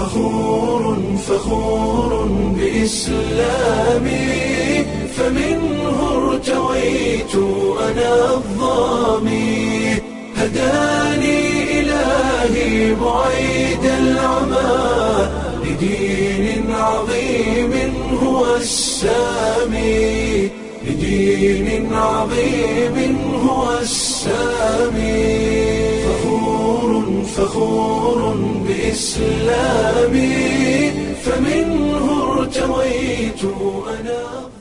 فخور فخور بإسلامي فمنه ارتويت أنا الظامي هداني إلهي بعيد العمى لدين عظيم هو السامي لدين عظيم هو السامي فخور فخور بإسلامي فمنه ارتويت أنا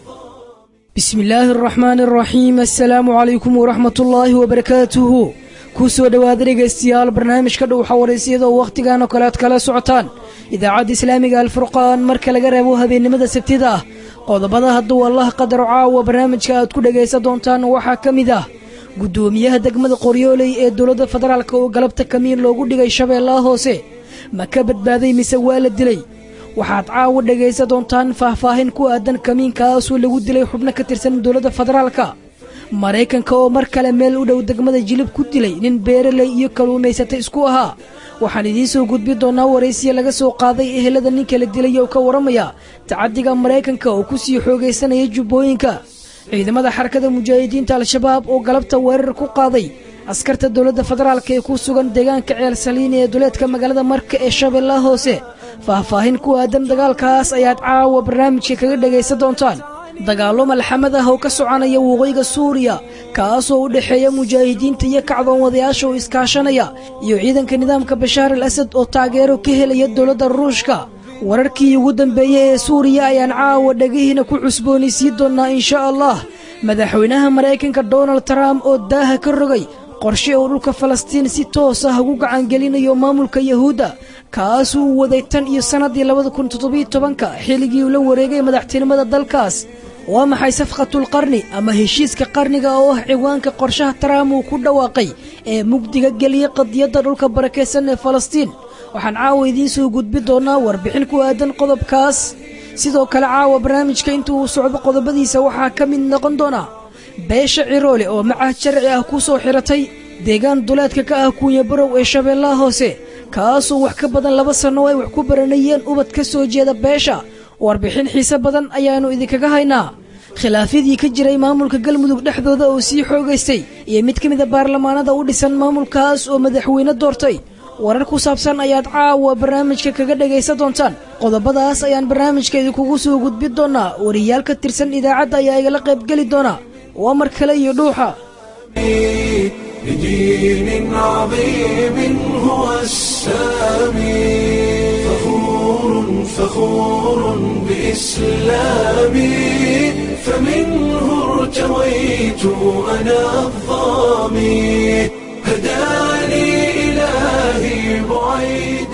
bismi illaahi araxmaani araxiim assalaamu calaykum waraxmat ullaahi wabarakaatuhu kuu soo dhowaada dhegaystayaal barnaamijka dhow xawaraysyada oo wakhtigan oo kale aad kala socotaan idaacadda islaamiga alfurqaan marka laga reebo habeennimada sabtida ah qodobada hadduu allah qadaro caawa barnaamijka aad ku dhegaysan doontaan waxaa ka mid ah guddoomiyaha degmada qoryooley ee dowladda federaalk oo galabta kamiin loogu dhigay shabeellaha hoose ma ka badbaaday mise waa la dilay waxaad caawa dhegaysan doontaan faahfaahin ku aadan kamiinkaasoo lagu dilay xubno ka tirsan dowladda federaalka maraykanka oo mar kale meel u dhow degmada jilib ku dilay nin beeraley iyo kaluumaysata isku ahaa waxaan idiin soo gudbi doonaa waraysiya laga soo qaaday ehelada ninka la dilay oo ka waramaya tacadiga maraykanka oo ku sii xoogaysanaya jubbooyinka ciidamada xarakada mujaahidiinta al-shabaab oo galabta weerar ku qaaday askarta dowladda federaalk ee ku sugan deegaanka ceel saliini ee duleedka magaalada marka ee shabeellaha hoose faahfaahin ku aadan dagaalkaas ayaad caawa barnaamijka kaga dhegaysan doontaan dagaallo malxamad ah oo ka soconaya waqooyiga suuriya kaasoo u dhexeeya mujaahidiinta iyo kacdoonwadayaasha oo iskaashanaya iyo ciidanka nidaamka bashaar al asad oo taageero ka helaya dowladda ruushka wararkii ugu dambeeyey ee suuriya ayaan caawa dhegihiina ku cusboonaysiin doonnaa insha allah madaxweynaha maraykanka donald trump oo daaha ka rogay qorshe oo dhulka falastiin si toos ah ugu gacangelinayo maamulka yahuudda kaasuu u waday tan iyo sannaddii labada kun toddobiyo tobanka xilligii uu la wareegay madaxtinimada dalkaas waa maxay safqatul qarni ama heshiiska qarniga oo ah ciwaanka qorshaha trump uu ku dhawaaqay ee mugdiga geliyey qadiyadda dhulka barakaysan ee falastiin waxaan caawa idiin soo gudbi doonaa warbixin ku aadan qodobkaas sidoo kale caawa barnaamijka inta uu socdo qodobadiisa waxaa ka mid noqon doona beesha ciroole oo macahad sharci ah ku soo xiratay deegaan duleedka ka ah kuunya barow ee shabeellaha hoose kaasoo wax ka badan laba sanno ay wax ku baranayeen ubad ka soo jeeda beesha warbixin xiise badan ayaannu idinkaga haynaa khilaafyadii ka jiray maamulka galmudug dhexdooda oo sii xoogaystay iyo mid ka mida baarlamaanada u dhisan maamulkaas oo madaxweyne doortay warar ku saabsan ayaad caawa barnaamijka kaga dhegaysan doontaan qodobadaas ayaan barnaamijka idinkugu soo gudbin doonaa wariyaal ka tirsan idaacadda ayaa igala qaybgeli doona waa mar kale iyo dhuuxa لدين عظيم هو السامي فخور فخور بإسلامي فمنه ارتويت أنا الظامي هداني إلهي بعيد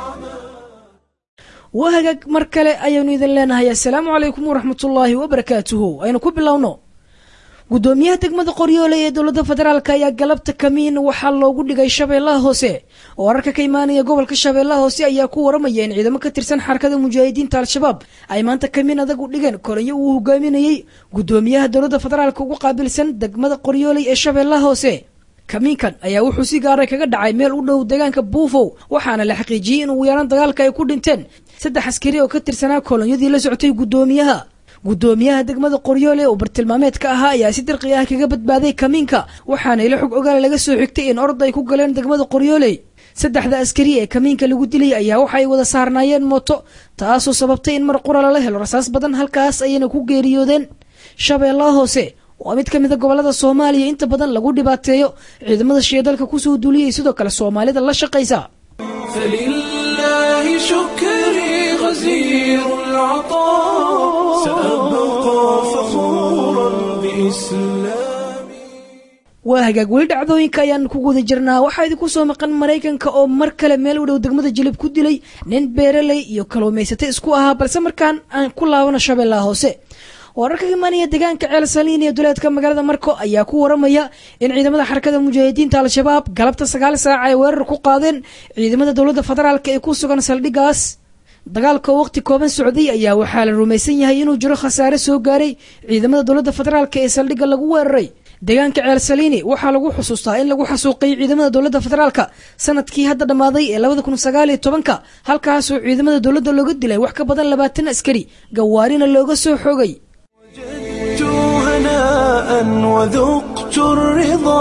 waa hagaag mar kale ayaanu idin leenahay assalaamu calaykum waraxmatullaahi wabarakaatuhu aynu ku bilowno guddoomiyaha degmada qoryoole ee dowladda federaalk ayaa galabta kamiin waxaa loogu dhigay shabeellaha hoose oo wararka ka imaanaya gobolka shabeellaha hoose ayaa ku waramaya in ciidamo ka tirsan xarakada mujaahidiinta al-shabaab ay maanta kamiin adag u dhigeen koranyo uu hogaaminayey guddoomiyaha dowladda federaalk ugu qaabilsan degmada qoryooley ee shabeellaha hoose kamiinkan ayaa wuxuu si gaaray kaga dhacay meel u dhow deegaanka buufow waxaana la xaqiijiyey in ugu yaraan dagaalka ay ku dhinteen saddex askari oo ka tirsanaa kolonyadii la socotay guddoomiyaha guddoomiyaha degmada qoryoole oo bartilmaameedka ahaa ayaa si dirqi ah kaga badbaaday kamiinka waxaana ilo xog ogaal laga soo xigtay in orod ay ku galeen degmada qoryooley saddexda askari ee kamiinka lagu dilay ayaa waxa ay wada saarnaayeen mooto taasoo sababtay in mar qura lala helo rasaas badan halkaas ayayna ku geeriyoodeen shabeellaha hoose waa mid ka mid a gobolada soomaaliya inta badan lagu dhibaateeyo ciidamada shidalka kusoo duuliyay sidoo kale soomaalida la shaqaysa فلله شكري غزير العطاء سأبقى فخورا بإسلامي waa hagaag weli dhacdooyinka ayaan ku guda jirnaa waxaa idinku soo maqan maraykanka oo mar kale meel u dhow degmada jilib ku dilay nin beeraley iyo kaluumaysata isku ahaa balse markaan aan ku laabano shabeellaha hoose wararka ka imaanaya deegaanka ceel saliin iyo duleedka magaalada marko ayaa ku waramaya in ciidamada xarakada mujaahidiinta al-shabaab galabta sagaal saac ay weerar ku qaadeen ciidamada dowladda federaalk ee ku sugan saldhigaas dagaalka oo waqti kooban socday ayaa waxaa la rumaysan yahay inuu jiro khasaare soo gaaray ciidamada dowladda federaalk ee saldhigga lagu weeraray deegaanka ceel saliini waxaa lagu xusuustaa in lagu xasuuqay ciidamada dowladda federaalka sanadkii hadda dhammaaday ee labada kun sagaal iyo tobanka halkaasoo ciidamada dowladda looga dilay wax ka badan labaatan askari gawaarina looga soo xoogay وجدت هناء وذقت الرضا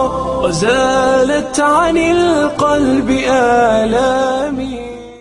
وزالت عن القلب آلامي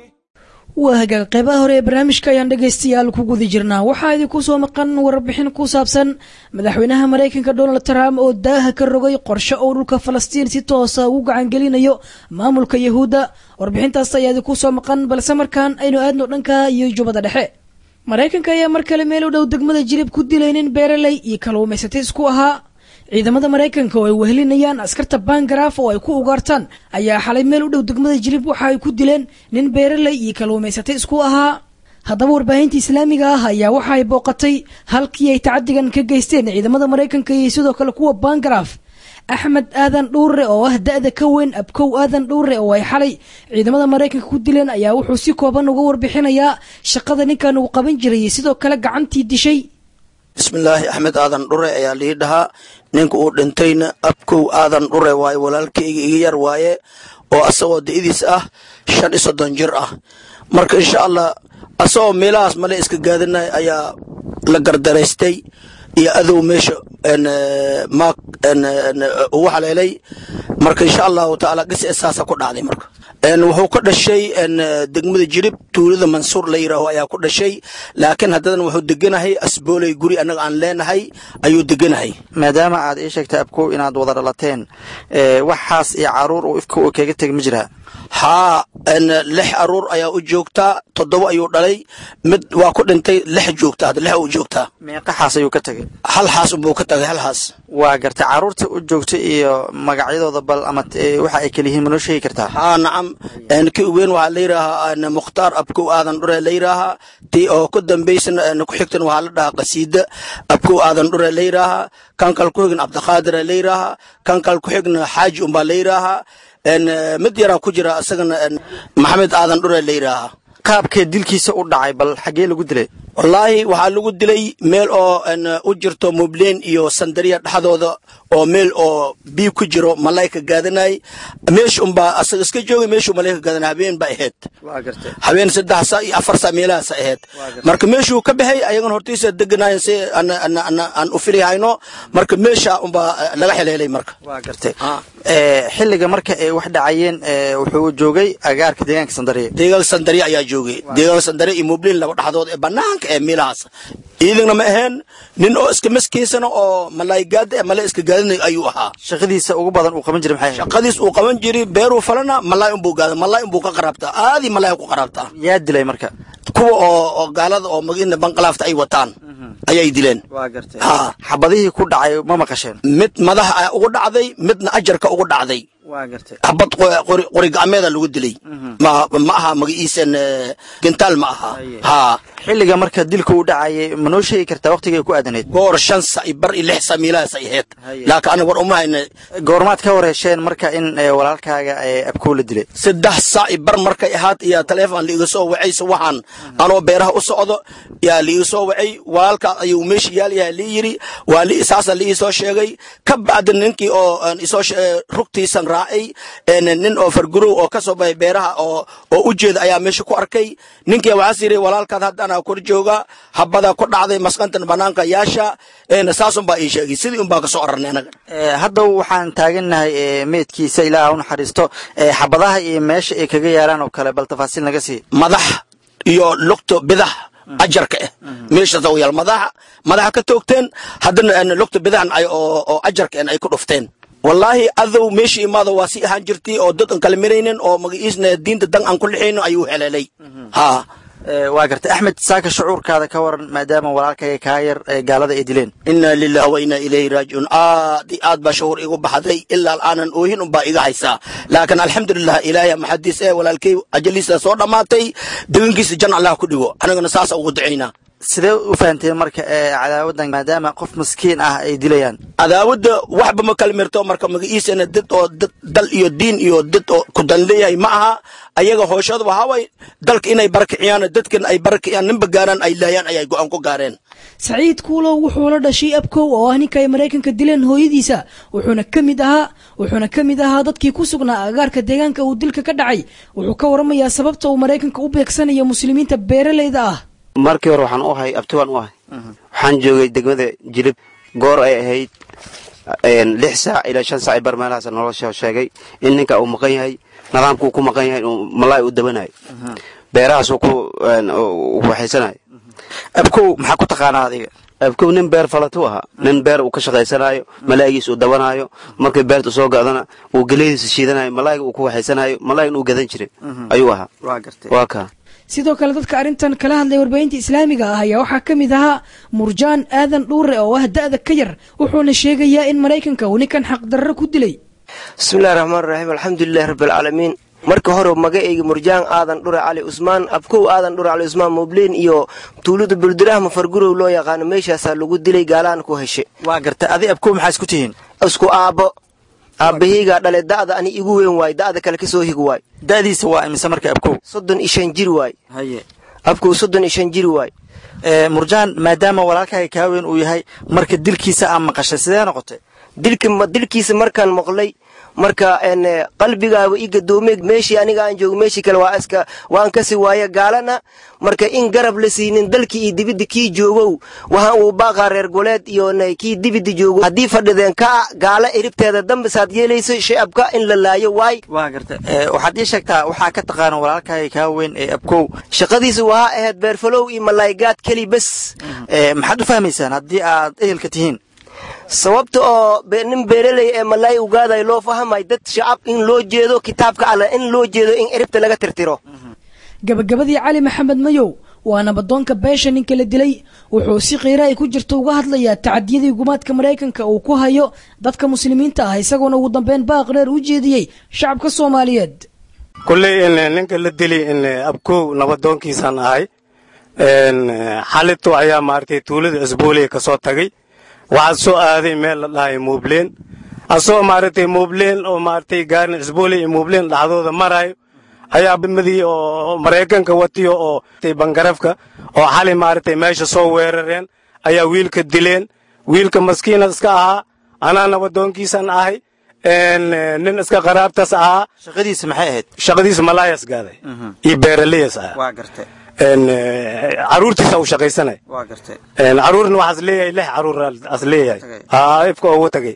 waa hagaag qeybaha hore ee barnaamijka ayaan dhegaystayaal ku guda jirnaa waxaa idinku soo maqan warbixin ku saabsan madaxweynaha maraykanka donald trump oo daaha ka rogay qorshe uu dhulka falastiin si toosa ugu gacangelinayo maamulka yahuudda warbixintaas ayaa idinku soo maqan balse markaan aynu aadno dhanka iyo jubbada dhexe maraykanka ayaa mar kale meel u dhow degmada jilib ku dilay nin beeraley iyo kalluumaysatay isku ahaa ciidamada maraykanka oo ay wehelinayaan askarta bangaraaf oo ay ku ugaartaan ayaa xalay meel u dhow degmada jilib waxa ay ku dileen nin beeraley iyo kalluumaysatay isku ahaa haddaba warbaahinta islaamiga ah ayaa waxa ay booqatay halkii ay tacadigan ka geysteen ciidamada maraykanka iyo sidoo kale kuwa bangaraaf axmed aadan dhuure oo ah da-da ka weyn abkow aadan dhuure oo ay xalay ciidamada maraykanka ku dileen ayaa wuxuu si kooban uga warbixinayaa shaqada ninkan uu qaban jiray iyo sidoo kale gacantii dishay bismillaahi axmed aadan dhure ayaa lii dhahaa ninka uu dhintayna abkow aadan dhure waaye walaalkayga iga yar waaye oo asagoo da'diis ah shan iyo soddon jir ah marka insha allah asagoo meelahaas male iska gaadinay ayaa la gardaraystay iyo adow meesha maag ugu haleelay marka insha allahu tacaala qis saasa ku dhacday marka wuxuu ka dhashay degmada jirib tuulada mansuur la yidhaaho ayaa ku dhashay laakiin haddadan wuxuu deganahay asbooley guri annaga aan leenahay ayuu deganahay maadaama aad ii sheegtay abkow inaad wada dhalateen waxaas iyo caruur uu ifka uu kaga teg ma jiraa haa lix aruur ayaa u joogtaa toddoba ayuu dhalay mid waa ku dhintay lix joogta hadda lix u joogtaa meeqaxaas ayuu ka tegay hal xaas unbuu ka tagay hal xaas waa gartay caruurta u joogta iyo magacyadooda bal ama waxa ay kala yihiin ma noo sheegi kartaa haa nacam ki weyn waxaa la yidhaahaa mukhtaar abkow aadan dhure la yidhaahaa tii oo ku dambaysana ku xigtan waxaa la dhahaa qasiida abkow aadan dhure la yidhaahaa kan kal ku xigna cabdiqaadira la yidhaahaa kan kal ku xigna xaaji unbaa la yidhaahaa mid yaraa ku jira isagana maxamed aadan dhure la yidhaahaa qaabkee dilkiisa u dhacay bal xaggee lagu dilay wallaahi waxaa lagu dilay meel oo u jirto mubleen iyo sandariya dhexdooda oo meel oo biib ku jiro malayka gaadanay meesha unbaa asaga iska joogay meeshuu malayka gaadanay habeen ba ahayd habeen saddex saa iyo afar saa meelahaas ahayd marka meeshuu ka baxay ayagana hortiisa deganaayeen si aan u filihayno marka meesha unbaa laga xeleelay marka xilliga marka ay wax dhacayeen wuxuu joogay agaarka deegaanka sandariya deegaanka sandariya ayaa joogay deegaanka sandariya iyo mubleen laba dhexdood ee banaanka ee meelahaas ciidana ma aheen nin oo iska maskiisana oo malaygaada ee malay iska gaadinay ayuu ahaa shaqadiisa ugu badan uu qaban jiray maxay ahayd shaqadiis uu qaban jiray beeruu falana malay unbuu gaada malay unbuu ka qaraabtaa aadii malay ku qaraabtaa yaa dilay marka kuwa oo oo gaalada oo magina banqalaafta ay wataan ayay dileen waa gartay haa xabadihii ku dhacay ma maqasheen mid madaxa ayaa ugu dhacday midna ajarka ugu dhacday waa gartay xabad qori gacmeeda lagu dilay ma ma aha magaciisan gentaal ma aha haa xilliga marka dilka uu dhacayay ma noo sheegi kartaa waqtigay ku aadanayd goor shan sa iyo bar iyo lix sa meelahaas ay ahayd laakiin aniga war uma hayna goormaad ka wareesheen marka in walaalkaaga abkow la dilay saddex saa iyo bar markay ahaad iyo taleefon liiga soo wacaysa waxaan anoo beeraha u socdo yaa liiga soo wacay walaalkaas ayuu meesha yaalyaha lii yidhi waa li saasa liii soo sheegay ka bacdi ninkii oo isoo rugtiisan raacay nin oo fargurow oo ka soo baxay beeraha oo oo u jeeda ayaa meesha ku arkay ninkii waxaas yidhi walaalkaad haddana kor jooga habada ku dhacday maskantan banaanka yaasha saas unbaa ii sheegay sidii unbaa kasoo ararnay anaga hadda waxaan taagannahay meedkiisa ilaaha u naxariisto xabadaha iyo meesha ay kaga yaalaan oo kale bal tafaasiil naga sii madax iyo lugto bidax ajarka ah meeshaas u yaal madaxa madaxa ka toogteen haddana lugta bidaxan ay oo ajarka ay ku dhufteen wallaahi adow meesha imaado waa si ahaan jirtay oo dad aan kala miraynin oo magaciisna diinta dan aan ku lixayno ayuu heleelay haa waa gartay axmed saaka shucuurkaada ka waran maadaama walaalkaaga kaa yar gaalada ay dileen inaa lilahi wa inaa ilayhi raajicuun aad i aad baa shuhuur igu baxday ilaa aanan oohin unbaa iga haysaa laakiin alxamdulilah ilaahay maxadiis ee walaalkay ajaliisa soo dhammaatay degankiisa jan allah ku dhigo anigana saasa ugu ducaynaa sidee u fahanteen marka ee cadaawadan maadaama qof maskiin ah ay dilayaan cadaawadda waxba ma kala mirto marka magaciisana dad oo dad dal iyo diin iyo dad oo ku dan leeyahay ma aha ayaga hooshada waxaa waay dalka inay barakiciyaan dadkan ay barakiciyaan ninba gaaraan ay laayaan ayay go-aan ku gaareen saciid kuulow wuxuu la dhashay abkow oo ah ninka ay maraykanka dileen hooyadiisa wuxuuna ka mid ahaa wuxuuna ka mid ahaa dadkii ku sugnaa agaarka deegaanka uu dilka ka dhacay wuxuu ka waramayaa sababta uu maraykanka u beegsanayo muslimiinta beeralayda ah markii hore waxaan u ahay abtiwaan u ahay waxaan joogay degmada jilib goor ay ahayd lix saac ilaa shan saac bar meelahaas nolosha sheegay in ninka uu maqan yahay nidaamka uu ku maqan yahay inuu malaay u dabanayo beerahaas uu ku waxaysanayo abkow maxaa ku taqaanaa adiga abkow nin beer falatu ahaa nin beer uu ka shaqaysanayo malaayigiis uu dabanayo markay beerta soo ga'dana uu geleydiisa shiidanayo malaayiga uu ku waxaysanayo malaayigan uu gadan jiray ayuu ahaa waa gartay waa kaa sidoo kale dadka arrintan kala hadlay warbaahinta islaamiga ah ayaa waxaa ka mid ahaa murjaan aadan dhuure oo ah da'da ka yar wuxuuna sheegayaa in maraykanka uu ninkan xaqdarro ku dilay bismillahi raxmaan raxiim alxamdulilahi rabbialcaalamiin marka hore magacayga murjaan aadan dhure cali cusmaan abkow aadan dhure cali cusmaan mubleen iyo tuulada buldiraha mafargurow loo yaqaano meeshaasaa lagu dilay gaalaan ku heshe waa gartay adi abkow maxaa isku tihiin isku aabbo aabbahaygaa dhale da'da ani igu weyn waay da'da kale kasoo hig waay da'diisa waa imise marka abkow soddon iyo shan jir waay haye abkow soddon iyo shan jir waay murjaan maadaama walaalkaaga kaa weyn uu yahay marka dilkiisa aa maqashay sidee noqotay dilkiisa markaan maqlay marka qalbigaaba i gadoomeeg meeshii aniga aan joogo meeshii kale waa iska waan kasi waaye gaalana marka in garab la siinin dalkii iyo dibidda kii joogow waxaan uu baaqaa reer goleed iyo kii dibidda joogo haddii fadhideen ka gaala eribteeda dambisaad yeelayso shacabka in la laayo waay waa garta waxaad ii sheegtaa waxaa ka taqaana walaalkaaga kaa weyn ee abkow shaqadiisa waxaa ahayd beerfalow iyo malaygaad keli bes maxaad u fahmaysaan haddii aad ehelka tihiin sababta oo nin beeraley ee malaay ugaaday loo fahamay dad shacab in loo jeedo kitaabka alle in loo jeedo in eribta laga tirtiro gabagabadii cali maxamed mayow waa nabadoonka beesha ninka la dilay wuxuu si qiira ay ku jirto uga hadlayaa tacadiyadii gumaadka maraykanka uu ku hayo dadka muslimiinta ah isagoona ugu dambeyn baaq dheer u jeediyey shacabka soomaaliyeed kulley ninka la dili abkow nabadoonkiisaan ahay xalito ayaa maaragtay tuulada isbooliya ka soo tagay waxaad soo aaday meel la dhahay muubleen asoo maaragtay muubleen oo maaragtay gaarin isboole iyo muubleen dhaxdooda marayo ayaa madii oo maraykanka watiyo oo bangarafka oo xali maaragtay meesha soo weerareen ayaa wiilka dileen wiilka maskiina iska ahaa anaa nabadoonkiisan ahay nin iska qaraabtas ahaa shaqadiisa maxay ahayd shaqadiisa malaayas gaaday iyo beeraleyas ah waa gartay caruurtiisa u shaqaysanay waa gartay caruurna waxaas leeyahay lix caruur as leeyahay ifka ugu tagay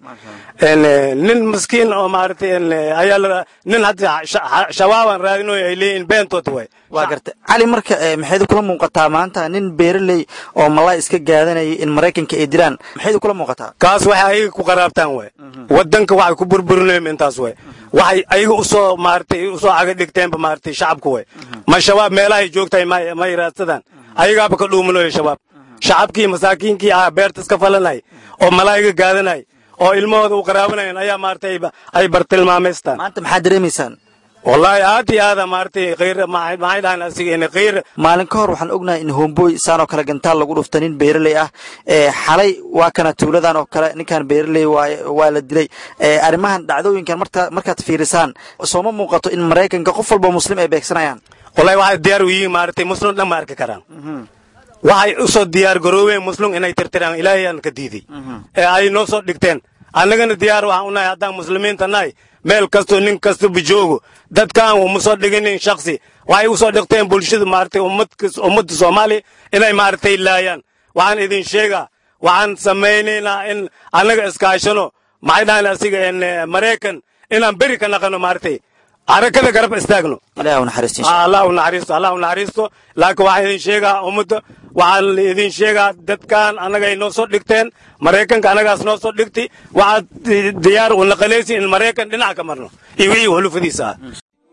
nin maskiin oo maaragtay ayaa la nin hadda shabaabaan raadinoy ay leeyihin beentood way waa gartay cali marka maxayd kula muuqataa maanta nin beeraley oo malaay iska gaadanayay in maraykanka ay dilaan maxayd kula muuqataa kaas waxay ayaga ku qaraabtaan way wadanka waxay ku burburinayeen intaas way waxay ayaga usoo maaragtay usoo caga dhigteenba maaragtay shacabka way ma shabaab meelahay joogtahay ma yiraadsadaan ayagaaba ka dhuumanayo shabaab shacabkii masaakiinkii ahaa beerta iska falanay oo malaayiga gaadanay oo ilmahooda u qaraabanayeen ayaa maaragtay ay bartilmaamaystaan maanta maxaad dareemaysaan wallaahi aad iyo aada maaragtay khayr maxay dhahaan asiga in khayr maalin ka hor waxaan ognahay in homboy saanoo kale gantaal lagu dhufta nin beeraley ah xalay waa kana tuuladan oo kale ninkan beeraley waa la dilay arrimahan dhacdooyinkan markaad fiirisaan sooma muuqato in maraykanka qof walba muslim ay beegsanayaan wallahi waxay diyaar u yihiin maaragtay muslim dhan ma arki karaan waxay u soo diyaar garoobeen muslim inay tirtiraan ilaahay aan ka diiday ee ay noo soo dhigteen annagana diyaar waxaan u nahay haddaan muslimiinta nahay meel kastoo nin kastaba joogo dadkaan uma soo dhiginin shaksi waxay u soo dhigteen bulshada maaragtay ummadda soomaaliya inay maaragtay laayaan waxaan idin sheegaa waxaan samaynaynaa in annaga iskaashano maxay dhahan asiga maraykan inaan beri ka naqano maaragtay harakada garab istaagno ilaah u naxariisto allah u naxariisto allah u naxariisto laakiin waxaan idin sheegaa ummadda waxaan idin sheegaa dadkan annaga ay noo soo dhigteen maraykanka annagaas noo soo dhigtay waxaad diyaar u naqalaysi in maraykan dhinac ka marno iyo wixii hulufadiisa ah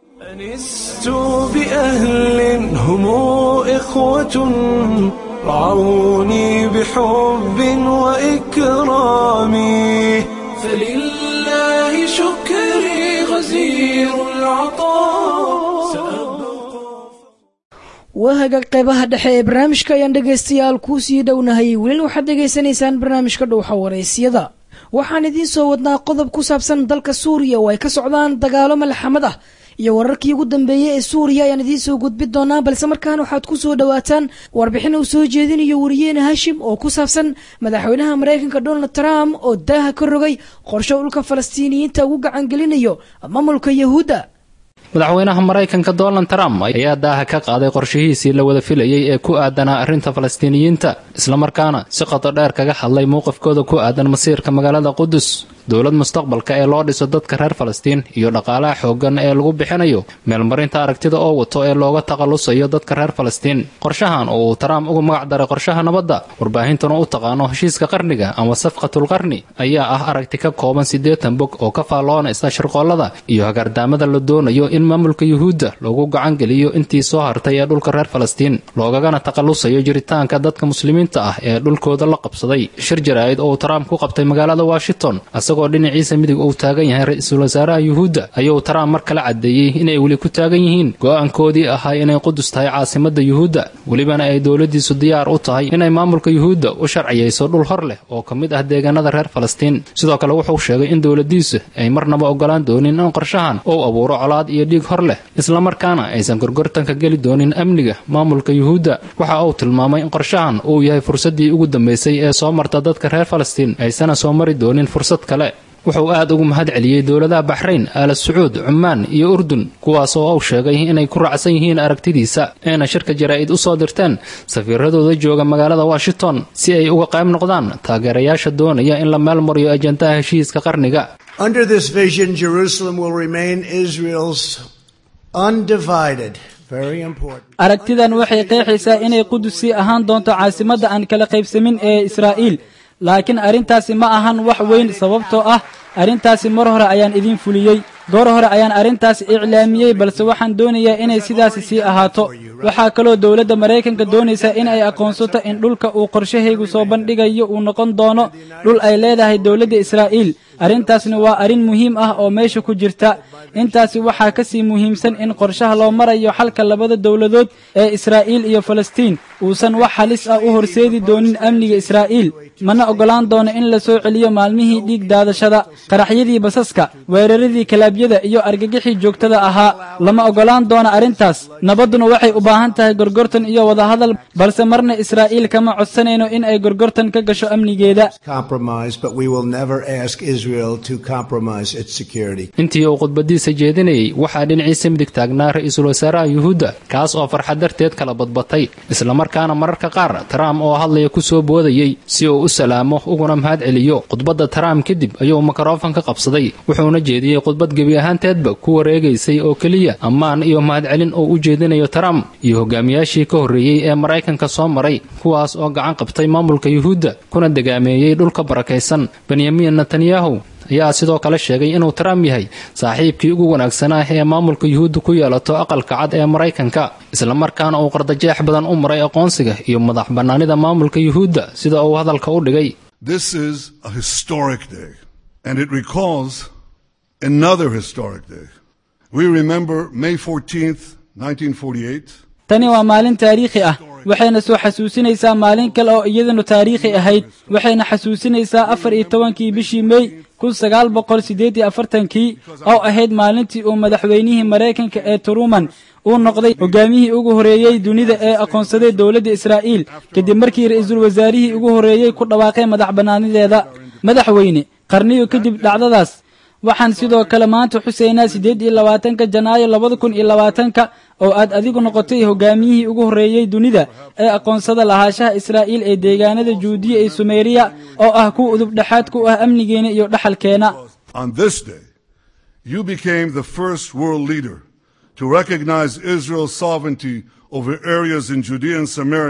أنست بأهل هم إخوة رعوني بحب وإكرام فلله شكري غزير العطاء سأبقى wahaga qeybaha dhexe ee barnaamijka ayaan dhegaystayaal kuu sii dhownahay welina waxaad dhegaysanaysaan barnaamijka dhowxa waraysyada waxaan idiin soo wadnaa qodob ku saabsan dalka suuriya oo ay ka socdaan dagaalo malxamad ah iyo wararkii ugu dambeeyey ee suuriya ayaan idiin soo gudbin doonaa balse markaan waxaad ku soo dhowaataan warbixin uu soo jeedinayo wariyeene hashim oo ku saabsan madaxweynaha maraykanka donald trump oo daaha ka rogay qorsho dhulka falastiiniyiinta ugu gacangelinayo maamulka yahuudda madaxweynaha maraykanka donald trump ayaa daaha ka qaaday qorshihiisii la wada filayey ee ku aadanaa arrinta falastiiniyiinta islamarkaana si qoto dheer kaga hadlay mowqifkooda ku aadan masiirka magaalada qudus dowlad mustaqbalka ee loo dhiso dadka reer falastiin iyo dhaqaalaha xooggan ee lagu bixinayo meelmarinta aragtida oo wato ee looga takhallusayo dadka reer falastiin qorshahan oo uu trump ugu magac daray qorshaha nabadda warbaahintuna u taqaano heshiiska qarniga ama safqatul qarni ayaa ah aragti ka kooban siddeetan bog oo ka faalloonaysa shirqoollada iyo hagardaamada la doonayo in maamulka yuhuudda loogu gacangeliyo intii soo hartay ee dhulka reer falastiin loogagana takhallusayo jiritaanka dadka muslimiinta ah ee dhulkooda la qabsaday shir jaraa'id oo uu trump ku qabtay magaalada washington isagoo dhinaciisa midig uu taagan yahay ra-iisul wasaaraha yuhuudda ayuu trump mar kale caddeeyey inay weli ku taagan yihiin go'aankoodii ahaa inay qudus tahay caasimadda yuhuudda welibana ay dowladdiisu diyaar u tahay inay maamulka yuhuudda u sharciyayso dhul hor leh oo ka mid ah deegaanada reer falastiin sidoo kale wuxuu sheegay in dowladdiisu ay marnaba ogolaan doonin in qorshahan uu abuuro colaad iyo dhiig hor leh islamarkaana aysan gorgortanka geli doonin amniga maamulka yuhuudda waxa uu tilmaamay in qorshahan uu yahay fursaddii ugu dambaysay ee soo marta dadka reer falastiin aysana soo mari doonin fursad kale wuxuu aad ugu mahad celiyey dowladaha baxrayn aala sacuud cumaan iyo urdun kuwaas oo uu sheegay inay ku raacsan yihiin aragtidiisa ayna shirka jaraa'id u soo dirteen safiiradooda jooga magaalada washington si ay uga qayb noqdaan taageerayaasha doonaya in la meel mariyo ajandaha heshiiska qarniga Under this vision, Jerusalem will remain Israel's undivided, very important. aragtidan waxay qeexaysaa inay qudusi ahaan doonto caasimadda aan kala qaybsamin ee israa'iil laakiin arrintaasi ma ahan wax weyn sababtoo ah arrintaasi mar hore ayaan idin fuliyey goor hore ayaan arrintaas iclaamiyey balse waxaan doonayaa inay sidaasi sii ahaato waxaa kaloo dowladda maraykanka doonaysa in ay aqoonsato in dhulka uu qorshahaygu soo bandhigayo uu noqon doono dhul ay leedahay dowladda israa'iil arrintaasna waa arrin muhiim ah oo meesha ku jirta intaasi waxaa ka sii muhiimsan in qorshaha loo marayo xalka labada dowladood ee israa'iil iyo falastiin uusan wax halis ah u horseedi doonin amniga israa'iil mana oggolaan doono in la soo celiyo maalmihii dhiig daadashada qaraxyadii basaska weeraradii kalaabyada iyo argagixii joogtada ahaa lama oggolaan doono arrintaas nabadduna waxay u baahan tahay gorgortan iyo wadahadal balse marna israa'iil kama codsanayno in ay gorgortan ka gasho amnigeeda Compromise, but we will never ask Israel to compromise its security. intii uu khudbadiisa jeedinayey waxaa dhinaciisa midig taagnaa ra-iisul wasaaraha yuhuudda kaas oo farxad darteed kala badbatay islamarkaana mararka qaar trump oo hadlaya ku soo boodayey si uu u salaamo uguna mahad celiyo khudbadda trump kadib ayuu mikrofon ka qabsaday wuxuuna jeediyey khudbad gebi ahaanteedba ku wareegaysay oo keliya ammaan iyo mahadcelin oo u jeedinayo trump iyo hogaamiyaashii ka horreeyey ee maraykanka soo maray kuwaas oo gacan qabtay maamulka yuhuudda kuna degaameeyey dhulka barakaysan benyamin netanyahu ayaa sidoo kale sheegay inuu trump yahay saaxiibkii ugu wanaagsanaa ee maamulka yuhuudda ku yeelato aqalka cad ee maraykanka islamarkaana uu qardajeex badan u maray aqoonsiga iyo madax bannaanida maamulka yuhuudda sida uu hadalka u dhigay This is a historic day, and it recalls another historic day. We remember May 14th, 1948. tani waa maalin taariikhi ah waxayna soo xasuusinaysaa maalin kale oo iyadanu taariikhi ahayd waxayna xasuusinaysaa afar iyo tobankii bishii mey kun sagaal boqol siddeed iyo afartankii oo ahayd maalintii uu madaxweynihii maraykanka ee truman uu noqday hogaamiyihii ugu horreeyey dunida ee aqoonsaday dowladda israa'iil kadib markii ra'iisul wasaarihii ugu horreeyey ku dhawaaqay madax bannaanideeda madaxweyne qarniyo kadib dhacdadaas waxaan sidoo kale maanta xuseynaa siddeed iyo labaatanka janaayo labada kun iyo labaatanka oo aad adigu noqotay hogaamiyihii ugu horreeyey dunida ee aqoonsada lahaanshaha israa'iil ee deegaanada juudiya ee sumeriya oo ah kuwa udub dhexaad ku ah amnigeena iyo dhaxalkeena On this day, you became the first world leader to recognize Israel's sovereignty over areas in Judea and Samaria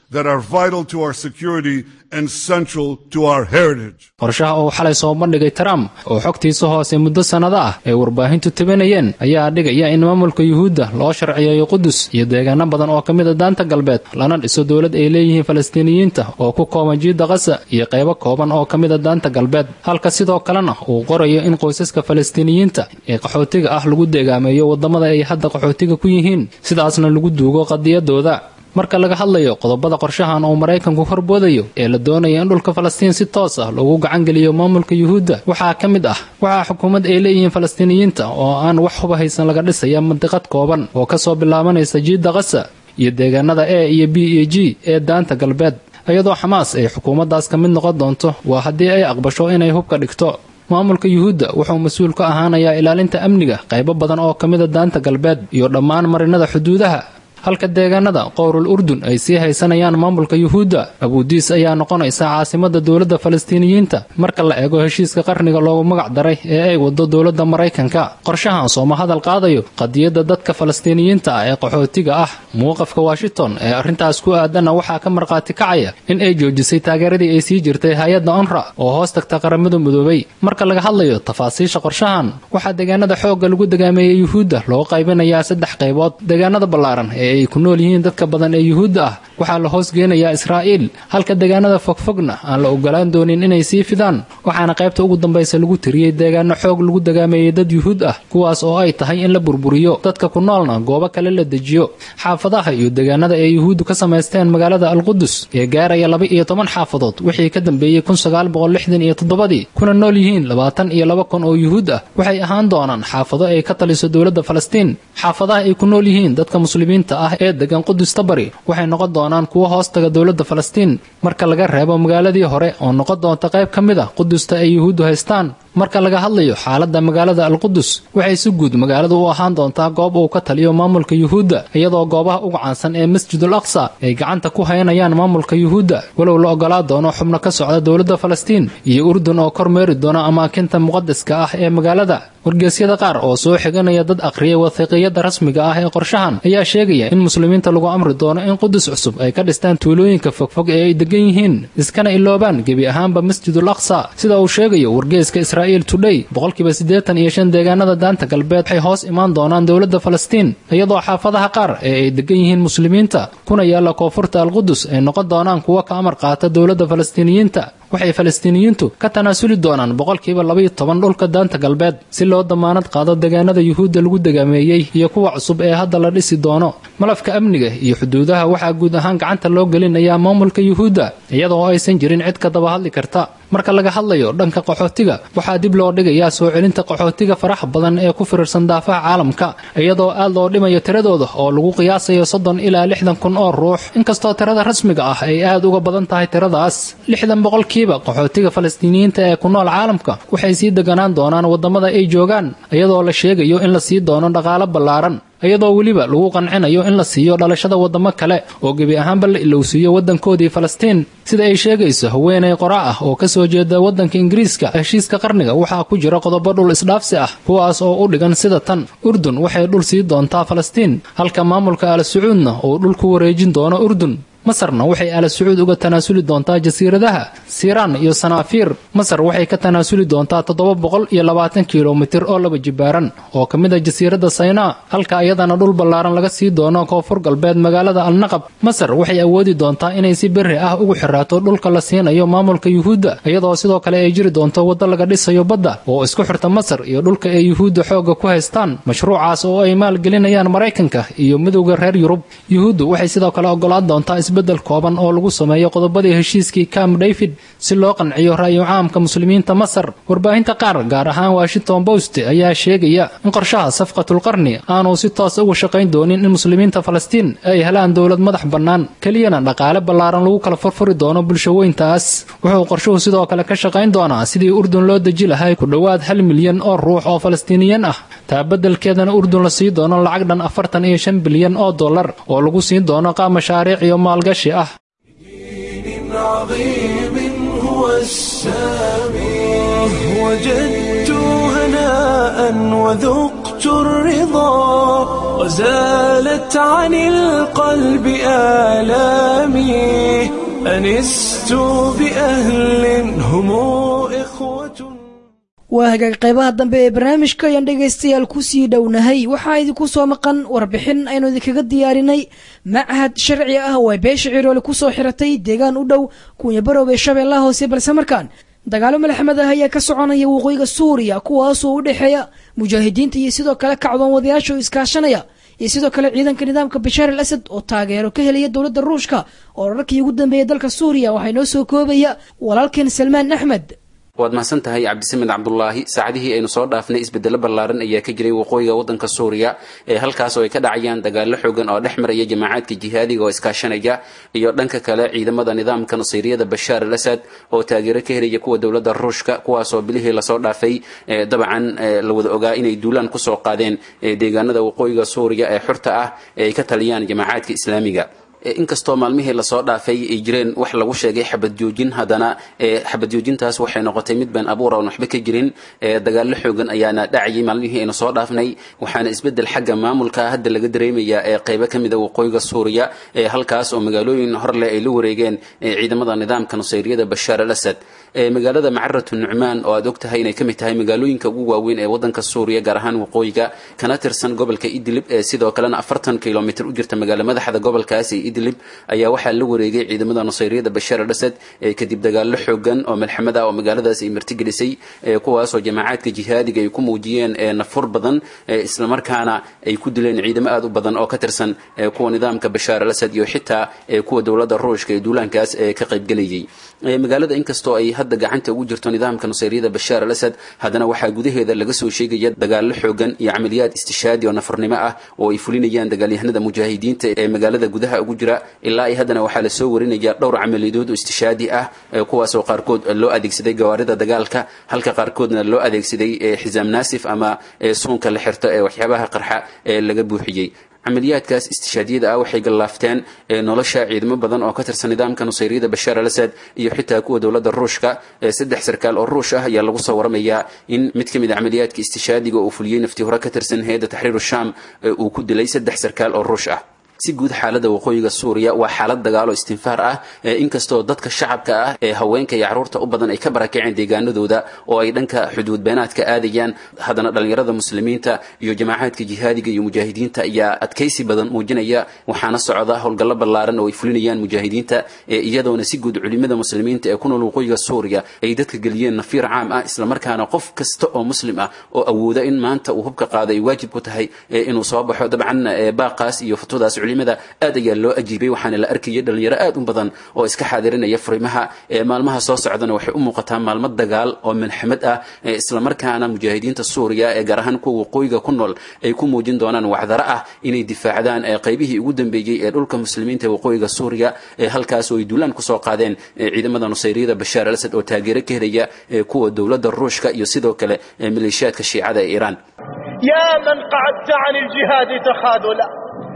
that are vital to our security and central to our heritage. qorshaha uu xalay soo bandhigay trump oo xogtiisa hoose muddo sannado ah ay warbaahintu tabanayeen ayaa dhigaya in maamulka yuhuudda loo sharciyeeyo qudus iyo deegaano badan oo ka mid a daanta galbeed lana dhiso dowlad ay leeyihiin falastiiniyiinta oo ku kooban jiidda qasa iyo qaybo kooban oo ka mid a daanta galbeed halka sidoo kalena uu qorayo in qoysaska falastiiniyiinta ee qaxootiga ah lagu deegaameeyo waddamada ay hadda qaxootiga ku yihiin sidaasna lagu duugo qadiyadooda marka laga hadlayo qodobada qorshahan uu maraykanku horboodayo ee la doonaya in dhulka falastiin si toos ah loogu gacangeliyo maamulka yuhuudda waxaa ka mid ah waxaa xukuumad ay leeyihiin falastiiniyiinta oo aan wax huba haysan laga dhisaya mandiqad kooban oo kasoo bilaabanaysa jiidda qasa iyo deegaanada e iyo b iyo g ee daanta galbeed iyadoo xamaas ay xukuumaddaas ka mid noqon doonto waa haddii ay aqbasho inay hubka dhigto maamulka yuhuudda wuxuu mas-uul ka ahaanayaa ilaalinta amniga qaybo badan oo ka mid a daanta galbeed iyo dhammaan marinada xuduudaha halka deegaanada qowrul urdun ay sii haysanayaan maamulka yuhuudda abuudiis ayaa noqonaysa caasimada dowladda falastiiniyiinta marka la eego heshiiska qarniga loogu magac daray ee ay wado dowladda maraykanka qorshahan sooma hadal qaadayo qadiyadda dadka falastiiniyiinta ah ee qaxootiga ah muuqafka washington ee arrintaas ku aadanna waxaa ka markhaati kacaya in ay joojisay taageeradii ay sii jirtay hay-adda onra oo hoos tagta qaramada midoobay marka laga hadlayo tafaasiisha qorshahan waxaa deegaanada xoogga lagu degaameeyey yuhuudda loo qaybinayaa saddex qaybood deegaanada ballaaran ee ay ku nool yihiin dadka badan ee yuhuudda ah waxaa la hoos geenayaa israa'iil halka deegaanada fogfogna aan la ogolaan doonin inay sii fidaan waxaana qaybta ugu dambaysa lagu tiriyey deegaano xoog lagu degaameeyey dad yuhuud ah kuwaas oo ay tahay in la burburiyo dadka ku noolna goobo kale la dejiyo xaafadaha iyo deegaanada ay yuhuuddu ka samaysteen magaalada alqudus ee gaaraya laba iyo toban xaafadood wixii ka dambeeyey kun sagaal boqol lixdan iyo toddobadii kuna nool yihiin labaatan iyo laba kun oo yuhuud ah waxay ahaan doonaan xaafado ay ka taliso dowladda falastiin xaafadaha ay ku nool yihiin dadka muslimiinta ah ee degan qudusta bari waxay noqon doonaan kuwo hoostaga dowladda falastiin marka laga reebo magaaladii hore oo noqon doonta qayb ka mid a qudusta ay yuhuuddu haystaan marka laga hadlayo xaaladda magaalada alqudus waxay si guud magaaladu u ahaan doontaa goob uu ka taliyo maamulka yuhuudda iyadoo goobaha ugu caansan ee masjidul aqsa ay gacanta ku haynayaan maamulka yuhuudda walow la ogolaa doono xubno ka socda dowladda falastiin iyo urdun oo kormeeri doona amaakinta muqadaska ah ee magaalada wargeysyada qaar oo soo xiganaya dad aqriyay wathiiqiyada rasmiga ah ee qorshahan ayaa sheegaya in muslimiinta lagu amri doono in qudus cusub ay ka dhistaan tuulooyinka fogfog ee ay degan yihiin iskana iloobaan gebi ahaanba masjidul aqsa sida uu sheegayo wargeyska israa'iil today boqolkiiba siddeetan iyo shan deegaanada daanta galbeed waxay hoos imaan doonaan dowladda falastiin iyadoo xaafadaha qaar ee ay degan yihiin muslimiinta kuna yaalla koonfurta alqudus ay noqon doonaan kuwo ka amar qaata dowladda falastiiniyiinta waxay falastiiniyiintu ka tanaasuli doonaan boqolkiiba labaiyo toban dhulka daanta galbeed si loo damaanad qaado deegaanada yuhuudda lagu degaameeyey iyo kuwa cusub ee hadda la dhisi doono malafka amniga iyo xuduudaha waxaa guud ahaan gacanta loo gelinayaa maamulka yuhuudda iyadoo aysan jirin cid ka daba hadli karta marka laga hadlayo dhanka qaxootiga waxaa dib loo dhigayaa soo celinta qaxootiga faraha badan ee ku firirsan daafaha caalamka iyadoo aad loo dhimayo tiradooda oo lagu qiyaasayo soddon ilaa lixdan kun oo ruux inkastoo tirada rasmiga ah ay aad uga badan tahay tiradaas lixdan boqolkiiba qaxootiga falastiiniyiinta ee ku nool caalamka waxay sii deganaan doonaan waddamada ay joogaan iyadoo la sheegayo in la sii doono dhaqaalo ballaaran iyadoo weliba lagu qancinayo in la siiyo dhalashada waddamo kale oo gebi ahaanba la ilowsiiyo waddankoodii falastiin sida ay sheegayso haweenay qora ah oo ka soo jeeda waddanka ingiriiska heshiiska qarniga waxaa ku jira qodobo dhul isdhaafsi ah kuwaas oo u dhigan sida tan urdun waxay dhul sii doontaa falastiin halka maamulka al sacuudna uu dhul ku wareejin doono urdun masarna waxay ala sacuud uga tanaasuli doontaa jasiiradaha siiraan iyo sanaafiir masar waxay ka tanaasuli doontaa toddoba boqol iyo labaatan kilomitir oo laba jibaaran oo ka mid a jasiiradda saynaa halka iyadana dhul ballaaran laga sii doono koonfur galbeed magaalada alnaqab masar waxay awoodi doontaa inay si berri ah ugu xiraato dhulka la siinayo maamulka yuhuudda iyadoo sidoo kale ay jiri doonto waddo laga dhisayo badda oo isku xirta masar iyo dhulka ay yuhuudda xoogga ku haystaan mashruucaas oo ay maalgelinayaan maraykanka iyo midowda reer yurub yuhuuddu waxay sidoo kale ogolaan doontaa bedel kooban oo lagu sameeyo qodobadii heshiiskii camp david si loo qanciyo ra'yu caamka muslimiinta masar warbaahinta qaar gaar ahaan washington post ayaa sheegaya in qorshaha safqatulqarni aanu si toos uga shaqayn doonin in muslimiinta falastiin ay helaan dowlad madax bannaan keliyana dhaqaale ballaaran lagu kala furfuri doono bulshaweyntaas wuxuu qorshuhu sidoo kale ka shaqayn doonaa sidii urdun loo deji lahay ku dhowaad hal milyan oo ruux oo falastiiniyan ah taa beddelkeedana urdun la sii doono lacag dhan afartan iyo shan bilyan oo dollar oo lagu siin doono qaab mashaariic iyo maalgashi ah عظيم هو السامي وجدت هناء وذقت الرضا وزالت عن القلب آلامي أنست بأهل هم إخوة waa hagaag qaybaha dambe ee barnaamijka ayaan dhegaystayaal kusii dhownahay waxaa idinku soo maqan warbixin aynu idinkaga diyaarinay machad sharci ah oo ay beesha ciroole kusoo xiratay deegaan u dhow kuunyabaroob ee shabeellaha hoose balse markaan dagaalo malxamad ah ayaa ka soconaya waqooyiga suuriya kuwaasoo u dhexeeya mujaahidiinta iyo sidoo kale kacdoon wadayaasha oo iskaashanaya iyo sidoo kale ciidanka nidaamka bashaar al asad oo taageero ka helaya dowladda ruushka oo rarkii ugu dambeeyay dalka suuriya waxaa inoo soo koobaya walaalkeen salmaan axmed waad mahadsan tahay cabdisamed cabdulaahi saacadihii aynu soo dhaafnay isbedelo ballaaran ayaa ka jiray waqooyiga waddanka suuriya ee halkaas oo ay ka dhacayaan dagaallo xoogan oo dhex maraya jamaacadka jihaadiga oo iskaashanaya iyo dhanka kale ciidamada nidaamka nasiiriyada bashaar al asad oo taageero ka helaya kuwa dowladda ruushka kuwaasoo bilihii lasoo dhaafay dabcan la wada ogaa inay duulaan kusoo qaadeen deegaanada waqooyiga suuriya ee xurta ah ee ay ka taliyaan jamaacadka islaamiga inkastoo maalmihii lasoo dhaafay ay jireen wax lagu sheegay xabad joojin haddana xabad joojintaas waxay noqotay mid been abuur oon waxba ka jirin dagaallo xoogan ayaana dhacayay maalmihii aynu soo dhaafnay waxaana isbedel xagga maamulka hadda laga dareemayaa ee qaybo ka mida waqooyiga suuriya ee halkaas oo magaalooyin horleh ay la wareegeen ciidamada nidaamka nusayriyada bashaar al asad magaalada macaratu nucmaan oo aad og tahay inay ka mid tahay magaalooyinka ugu waaweyn ee waddanka suuriya gaar ahaan waqooyiga kana tirsan gobolka idlib ee sidoo kalena afartan kilomitr u jirta magaalo madaxda gobolkaas ee idlib ayaa waxaa la wareegay ciidamada nusayriyada bashaar al asad kadib dagaallo xoogan oo malxamad ah oo magaaladaas ay martigelisay kuwaasoo jamaacadka jihaadiga ay ku muujiyeen nafur badan islamarkaana ay ku dileen ciidamo aad u badan oo ka tirsan kuwa nidaamka bashaar al asad iyo xitaa kuwa dowladda ruushka ee duulaankaas ka qaybgelayay magaalada inkastoo ay hadda gacanta ugu jirto nidaamka nusayriyada bashaar al asad haddana waxaa gudaheeda laga soo sheegaya dagaallo xoogan iyo camaliyaad istishaadi oo nafurnimo ah oo ay fulinayaan dagaalyahanada mujaahidiinta ee magaalada gudaha ugu jira ilaa ay haddana waxaa lasoo warinaya dhowr camaliyadood oo istishaadi ah kuwaasoo qaarkood loo adeegsaday gawaarida dagaalka halka qaarkoodna loo adeegsaday xisaam naasif ama suunka la xirto ee waxyaabaha qarxa ee laga buuxiyey camaliyaadkaas istishaadiyada ah waxay gallaafteen nolosha ciidamo badan oo ka tirsan nidaamka nusayriyada bashaar al asad iyo xitaa kuwa dowladda ruushka saddex sarkaal oo ruush ah ayaa lagu soo waramayaa in mid ka mid a camaliyaadka istishaadiga uu fuliyey nafti hore ka tirsan hay-adda taxriiru sham uu ku dilay saddex sarkaal oo ruush ah si guud xaalada waqooyiga suuriya waa xaalad dagaalo istinfaar ah inkastoo dadka shacabka ah ee haweenka iyo caruurta u badan ay ka barakaceen deegaanadooda oo ay dhanka xuduud beenaadka aadayaan haddana dhallinyarada muslimiinta iyo jamaacaadka jihaadiga iyo mujaahidiinta ayaa adkaysi badan muujinaya waxaana socda howlgallo ballaaran oo ay fulinayaan mujaahidiinta iyadoona si guud culimada muslimiinta ee ku nool waqooyiga suuriya ay dadka geliyeen nafiir caam ah islamarkaana qof kasta oo muslim ah oo awooda in maanta uu hubka qaado ay waajib ku tahay inuu soo baxo dabcan baaqaas iyo fatwadaas culimada aad ayaa loo ajiibay waxaana la arkayay dhalinyaro aad u badan oo iska xaadirinaya furimaha maalmaha soo socdana waxay u muuqataa maalmo dagaal oo malxamad ah islamarkaana mujaahidiinta suuriya ee gaar ahaan kuwa waqooyiga ku nool ay ku muujin doonaan wacdaro ah inay difaacdaan qaybihii ugu dambeeyey ee dhulka muslimiinta ee waqooyiga suuriya halkaas oo ay duulaan kusoo qaadeen ciidamada nusayriyada bashaar al asad oo taageero ka helaya kuwa dowladda ruushka iyo sidoo kale maleeshiyaadka shiicada ee iiraan يا من قعدت عن الجهاد تخاذلا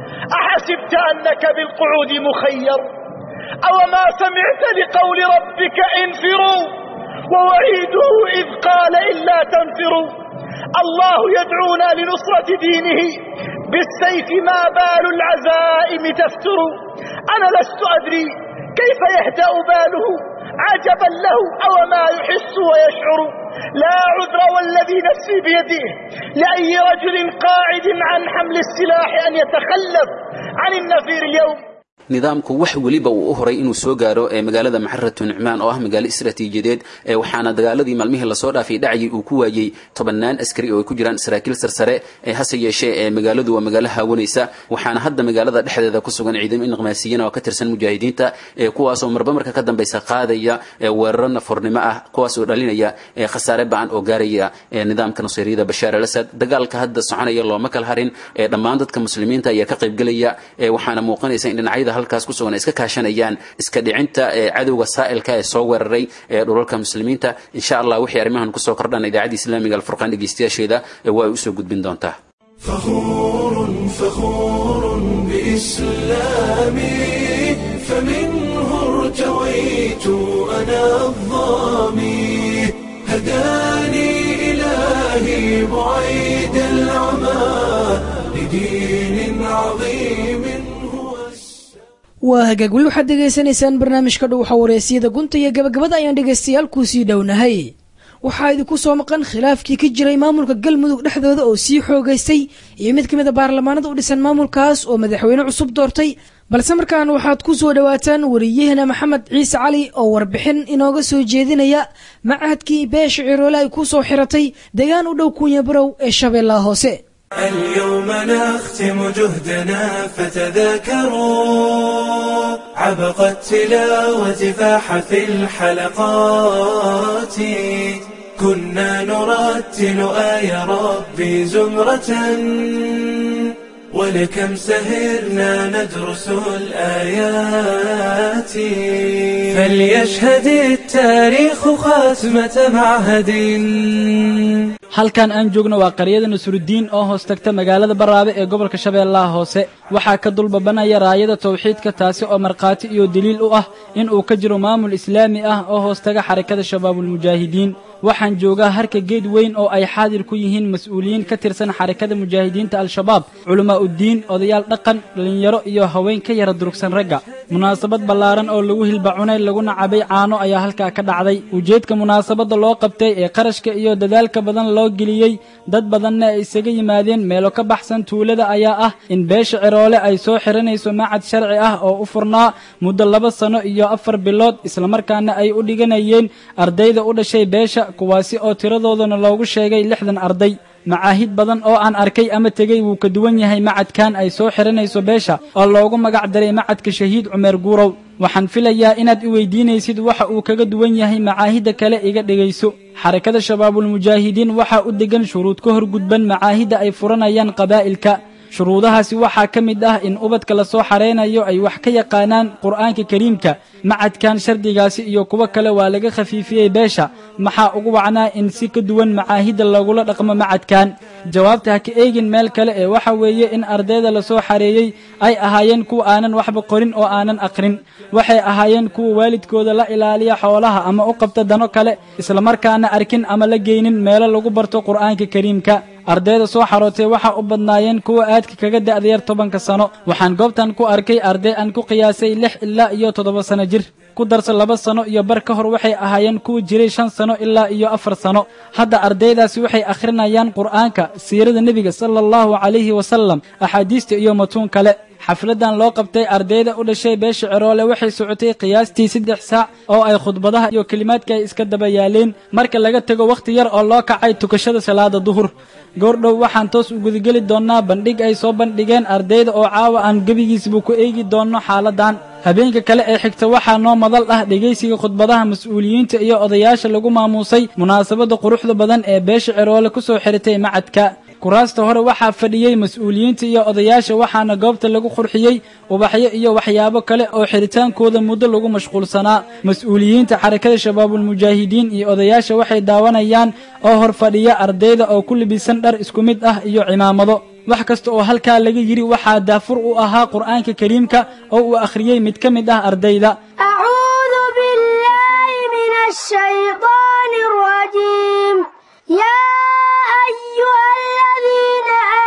أحسبت أنك بالقعود مخير أو ما سمعت لقول ربك انفروا ووعيده إذ قال إلا تنفروا الله يدعونا لنصرة دينه بالسيف ما بال العزائم تفتر أنا لست أدري كيف يهدأ باله عجبا له أو ما يحس ويشعر لا عذر والذي نفسي بيده لأي رجل قاعد عن حمل السلاح أن يتخلف عن النفير اليوم nidaamku wax weliba uu u horay inuu soo gaaro ee magaalada maxaratu nucmaan oo ah magaalo istaraatiijiyadeed ee waxaana dagaaladii maalmihii lasoo dhaafay dhacayay uu ku waayey tobannaan askari oo ay ku jiraan saraakiil sarsare ee hase yeeshee ee magaaladu waa magaalo haawanaysa waxaana hadda magaalada dhexdeeda ku sugan ciidamo inaqmaasiyiin oo ka tirsan mujaahidiinta ee kuwaasoo marba marka ka dambaysa qaadaya weeraro nafurnimo ah kuwaasoo dhalinaya khasaare ba-an oo gaaraya nidaamka nusayriyada bashaar al asad dagaalka hadda soconaya looma kala harin dhammaan dadka muslimiinta ayaa ka qaybgelaya waxaana muuqanaysa in dhinacyada halkaas ku sugan ay iska kaashanayaan iska dhicinta cadowga saa'ilka ee soo weeraray ee dhulalka muslimiinta insha allah wixii arrimahan kusoo kordhan idaacadda islaamiga alfurqaan dhegeystayaasheeda waa ay usoo gudbin doontaa فخور فخور بإسلامي فمنه ارتويت أنا الظامي هداني إلهي بعيد العمى لدين عظيم waa hagaag weli waxaad dhegaysanaysaan barnaamijka dhuuxa wareysiyada gunta iyo gabagabada ayaan dhegaystayaal kuusii dhownahay waxaa idinku soo maqan khilaafkii ka jiray maamulka galmudug dhexdooda oo sii xoogaystay iyo mid ka mid a baarlamaanada u dhisan maamulkaas oo madaxweyne cusub doortay balse markaan waxaad ku soo dhowaataan wariyahena maxamed ciise cali oo warbixin inooga soo jeedinaya macahadkii beesha ciroole ay ku soo xiratay deegaan u dhow kuunya barow ee shabeellaha hoose اليوم نختم جهدنا فتذاكروا عبق التلاوة فاح في الحلقات كنا نرتل آي ربي زمرة ولكم سهرنا ندرس الآيات فليشهد التاريخ خاتمة معهد halkan aan joogno waa qaryada nasrudiin oo hoos tagta magaalada baraabe ee gobolka shabeellaha hoose waxaa ka dulbabanaya raayada tawxiidka taasi oo markhaati iyo deliil u ah in uu ka jiro maamul islaami ah oo hoos taga xarakada shabaabulmujaahidiin waxaan joogaa harka geed weyn oo ay xaadir ku yihiin mas-uuliyiin ka tirsan xarakada mujaahidiinta al-shabaab culammaa'uddiin odayaal dhaqan dhallinyaro iyo haween ka yara durugsan ragga munaasabad ballaaran oo lagu hilbacunay laguna cabay caano ayaa halkaa ka dhacday ujeedka munaasabadda loo qabtay ee qarashka iyo dadaalka badan loo geliyey dad badanna ay isaga yimaadeen meelo ka baxsan tuulada ayaa ah in beesha ciroole ay soo xiranayso macad sharci ah oo u furnaa muddo laba sano iyo afar bilood islamarkaana ay u dhiganayeen ardayda u dhashay beesha kuwaasi oo tiradoodana loogu sheegay lixdan arday macaahid badan oo aan arkay ama tegey wuu ka duwan yahay macadkan ay soo xiranayso beesha oo loogu magac daray macadka shahiid cumeer guurow waxaan filayaa inaad i weydiinaysid waxa uu kaga duwan yahay macaahidda kale iga dhegayso xarakada shabaabulmujaahidiin waxaa u degan shuruud ka hor gudban macaahidda ay furanayaan qabaa'ilka shuruudahaasi waxaa ka mid ah in ubadka la soo xaraynayo ay wax ka yaqaanaan qur'aanka kariimka macadkan shardigaasi iyo kuwo kale waa laga khafiifiyey beesha maxaa ugu wacnaa in si ka duwan macaahidda lagula dhaqmo macadkan jawaabta ha ka eegin meel kale ee waxa weeye in ardayda la soo xareeyey ay ahaayeen kuwa aanan waxba qorin oo aanan aqrin waxay ahaayeen kuwa waalidkooda la ilaaliya xoolaha ama u qabta dano kale islamarkaana arkin ama la geynin meelo lagu barto qur'aanka kariimka ardayda soo xarootay waxaa u badnaayeen kuwa aadka kaga da'da yar tobanka sano waxaan goobtan ku arkay arday aan ku qiyaasay lix ilaa iyo toddoba sano jir ku darsa laba sano iyo bar ka hor waxay ahaayeen kuwa jiray shan sano ilaa iyo afar sano hadda ardaydaasi waxay akhrinayaan qur'aanka siirada nebiga sala allahu calayhi wasalam axaadiista iyo matuun kale xafladan loo qabtay ardayda u dhashay beesha ciroole waxay socotay qiyaastii saddex saac oo ay khudbadaha iyo kelimaadka ay iska daba yaaleen marka laga tego wakhti yar oo loo kacay tukashada salaada duhur goordhow waxaan toos u gudageli doonnaa bandhig ay soo bandhigeen ardayda oo caawa aan gebigiisba ku eegi doonno xaaladan habeenka kale ee xigta waxaa noo madal ah dhegaysiga khudbadaha mas-uuliyiinta iyo odayaasha lagu maamuusay munaasabadda quruxda badan ee beesha ciroole ku soo xiritay macadka kuraasta hore waxaa fadhiyey mas-uuliyiinta iyo odayaasha waxaana goobta lagu qurxiyey ubaxyo iyo waxyaabo kale oo xiritaankooda muddo lagu mashquulsanaa mas-uuliyiinta xarakada shabaabulmujaahidiin iyo odayaasha waxay daawanayaan oo hor fadhiya ardayda oo ku libisan dhar isku mid ah iyo cimaamado wax kasta oo halkaa laga yidhi waxaa daafur u ahaa qur'aanka kariimka oo uu akhriyey mid ka mid ah ardayda أعوذ بالله من الشيطان الرجيم يا أيها الذين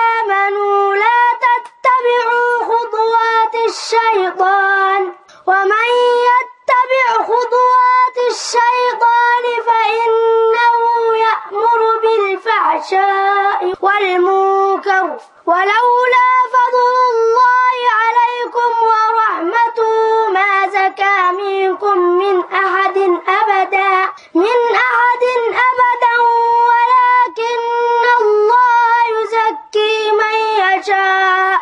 آمنوا لا تتبعوا خطوات الشيطان ومن يتبع خطوات الشيطان فإنه يأمر بالفحشاء والمنكر ولولا فضل الله عليكم ورحمته ما زكى منكم من أحد أبدا من أحد أبدا ولكن الله يزكي من يشاء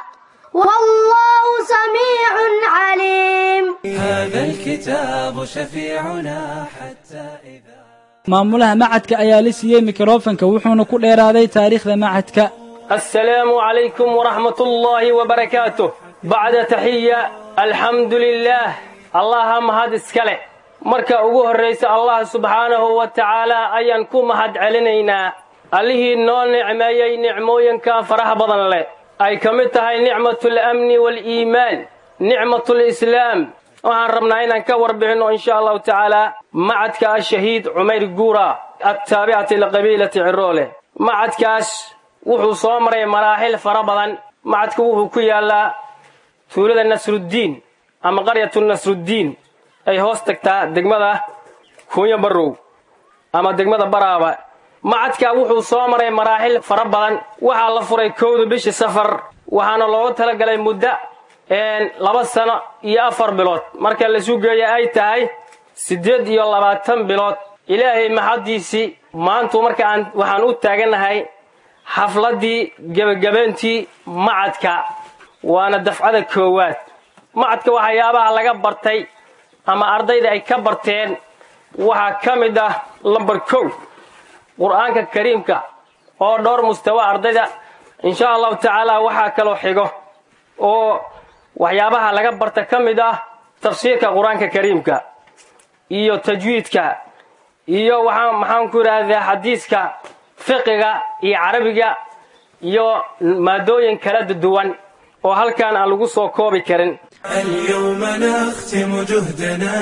والله سميع عليم هذا الكتاب شفيعنا حتى إذا maamulaha macadka ayaa la siiyey mikrofanka wuxuuna ku dheeraaday taariikhda macadka السلام عليكم ورحمة الله وبركاته بعد تحية الحمد لله الله مهد اسكاله marka ugu horraysa allah subxaanahu wa tacaalaa ayaan ku mahad celinaynaa allihii noo nicmeeyey nicmooyinka faraha badan leh ay ka mid tahay nicmatul amni waaliimaan nicmatul islaam waxaan rabnaa inaan ka warbixinno insha allahu tacaalaa macadka ashahiid cumayr guura attaabicati liqabiilati ciroole macadkaas wuxuu soo maray maraaxil fara badan macadku wuxuu ku yaallaa tuulada nasruddiin ama qaryatu nasruddiin ay hoos tagtaa degmada kuunya barrow ama degmada baraaba macadka wuxuu soo maray maraaxil fara badan waxaa la furay kowda bishii safar waxaana looga talagalay muddo laba sano iyo afar bilood marka laisu geeya ay tahay siddeed iyo labaatan bilood ilaahay maxaddiisii maantu marka aan waxaan u taagannahay xafladdii gebagabayntii macadka waana dafcada koowaad macadka waxyaabaha laga bartay ama ardayda ay ka barteen waxaa ka mid ah lambar kow qur'aanka kariimka oo dhowr mustawa ardayda insha allahu tacaala waxaa kaloo xigo oo waxyaabaha laga barta ka mid ah tafsiirka qur-aanka kariimka iyo tajwiidka iyo waxaa maxaan ku idhaahdaa xadiiska fiqiga iyo carabiga iyo maadooyin kala duwan oo halkaan aan lagu soo koobi karin اليوم نختم جهدنا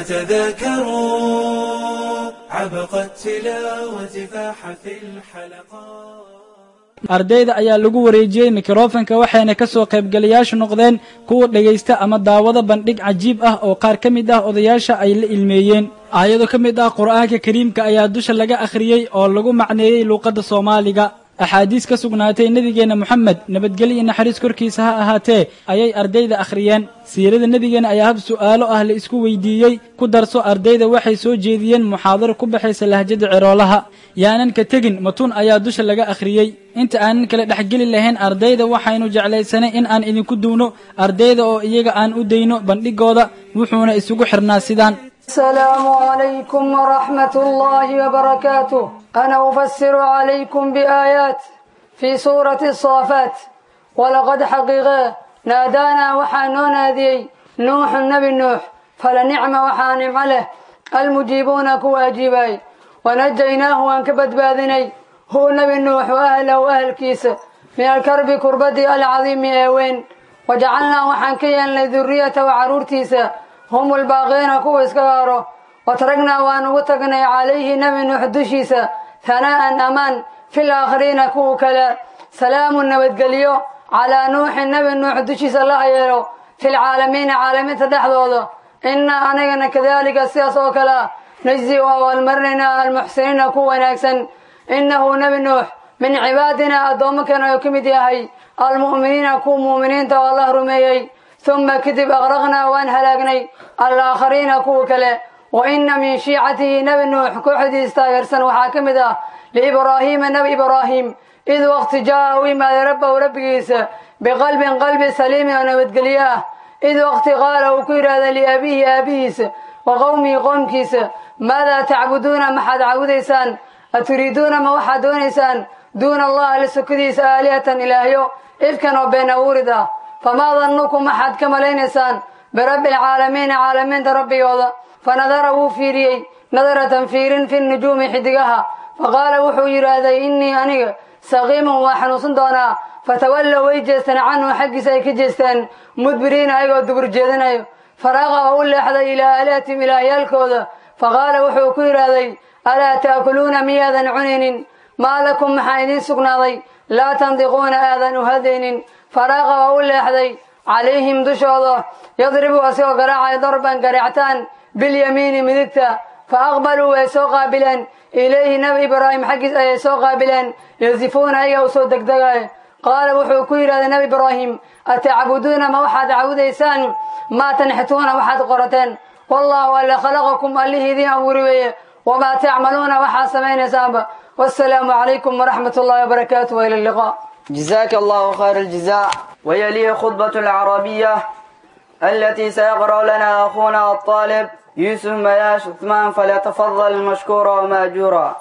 فتذاكروا عبق التلاوة فاح في الحلقات ardayda ayaa lagu wareejiyey mikrofanka waxayna ka soo qaybgalayaashu noqdeen kuwa dhegaysta ama daawada bandhig cajiib ah oo qaar ka mid ah odayaasha ay la ilmeeyeen aayado ka mid ah qur'aanka kariimka ayaa dusha laga akhriyey oo lagu macneeyey luuqadda soomaaliga axaadiis ka sugnaatay nebigeenna moxamed nabadgelyo iyo naxariis korkiisa ha ahaatee ayay ardayda akhriyeen siirada nebigeenna ayaa hab su'aalo ah la isku weydiiyey ku darso ardayda waxay soo jeediyeen muxaadaro ku baxaysa lahjada ceroolaha yaanan ka tegin matun ayaa dusha laga akhriyey inta aanan kala dhexgeli lahayn ardayda waxaynu jeclaysanay in aan idinku duwno ardayda oo iyaga aan u dayno bandhigooda wuxuuna isugu xirnaa sidaan السلام عليكم ورحمة الله وبركاته أنا أفسر عليكم بآيات في سورة الصافات ولقد حقيقة نادانا وحانو نادي نوح النبي نوح فلنعم وحانم عليه المجيبون كواجباي ونجيناه وانكبت باذني هو نبي نوح وأهله وأهل كيس من الكرب كربتي العظيم أوين وجعلنا وحنكيا لذرية وعرورتيسا هم الباقين كوا اسكارو وتركنا وان وتقنا عليه نبي نوح دشيسا ثناء أمان في الآخرين كوا كلا سلام نبتقليو على نوح النبي نوح دشيسا الله يلو في العالمين عالمين تدحضوضو إنا أنينا كذلك السياس وكلا نجزي والمرنا المحسنين كوا ناكسن إنه نبي نوح من عبادنا أدومكنا يكمد يهي المؤمنين كوا مؤمنين تو الله رميي ثم كذب أغرقنا وأن هلاقني الآخرين كوكله وإن من شيعته نبي نوح كوحدي استاغرسن وحاكمدا لإبراهيم نبي إبراهيم إذ وقت جاء ما ربه وربكيس بقلب قلب سليم ونبتقلياه إذ وقت قال وكير هذا لأبيه أبيس وقومي قومكيس ماذا تعبدون ما حد عبديسان أتريدون ما وحد دونيسان دون الله لسكديس آلهة إلهيو إفكا وبين أوردا فما ظنكم أحد كما لينسان برب العالمين عالمين ربي وضع فنظره فيري نظرة فير في النجوم حدقها فقال وحو يرادي إني أني سقيم وحنوص دونا فتولوا ويجستن عنه حق سيكجستن مدبرين أيضا دبر جيدن فراغ أقول لحظة إلى آلاتهم إلى يالكوذا فقال وحو كيرادي ألا تأكلون مياذا عنين ما لكم محايدين سقناضي لا تنطقون آذان هذين فراغ أقول لحظة عليهم دشوضة يضرب أسوء قراعة ضربا قرعتان باليمين مدكتا فأقبلوا ويسوق قابلا إليه نبي إبراهيم حقس أي سوق قابلا يزفون أي وصول دقدقاء قال وحو كوير هذا نبي إبراهيم أتعبدون ما وحد عبوديسان ما تنحتون وحد قرتان والله ألا خلقكم اللي ذي أموري وما تعملون وحا سمين سامبا والسلام عليكم ورحمة الله وبركاته وإلى اللقاء جزاك الله خير الجزاء ويليه خطبة العربية التي سيقرأ لنا أخونا الطالب يوسف مياش عثمان فليتفضل مشكورا ومأجورا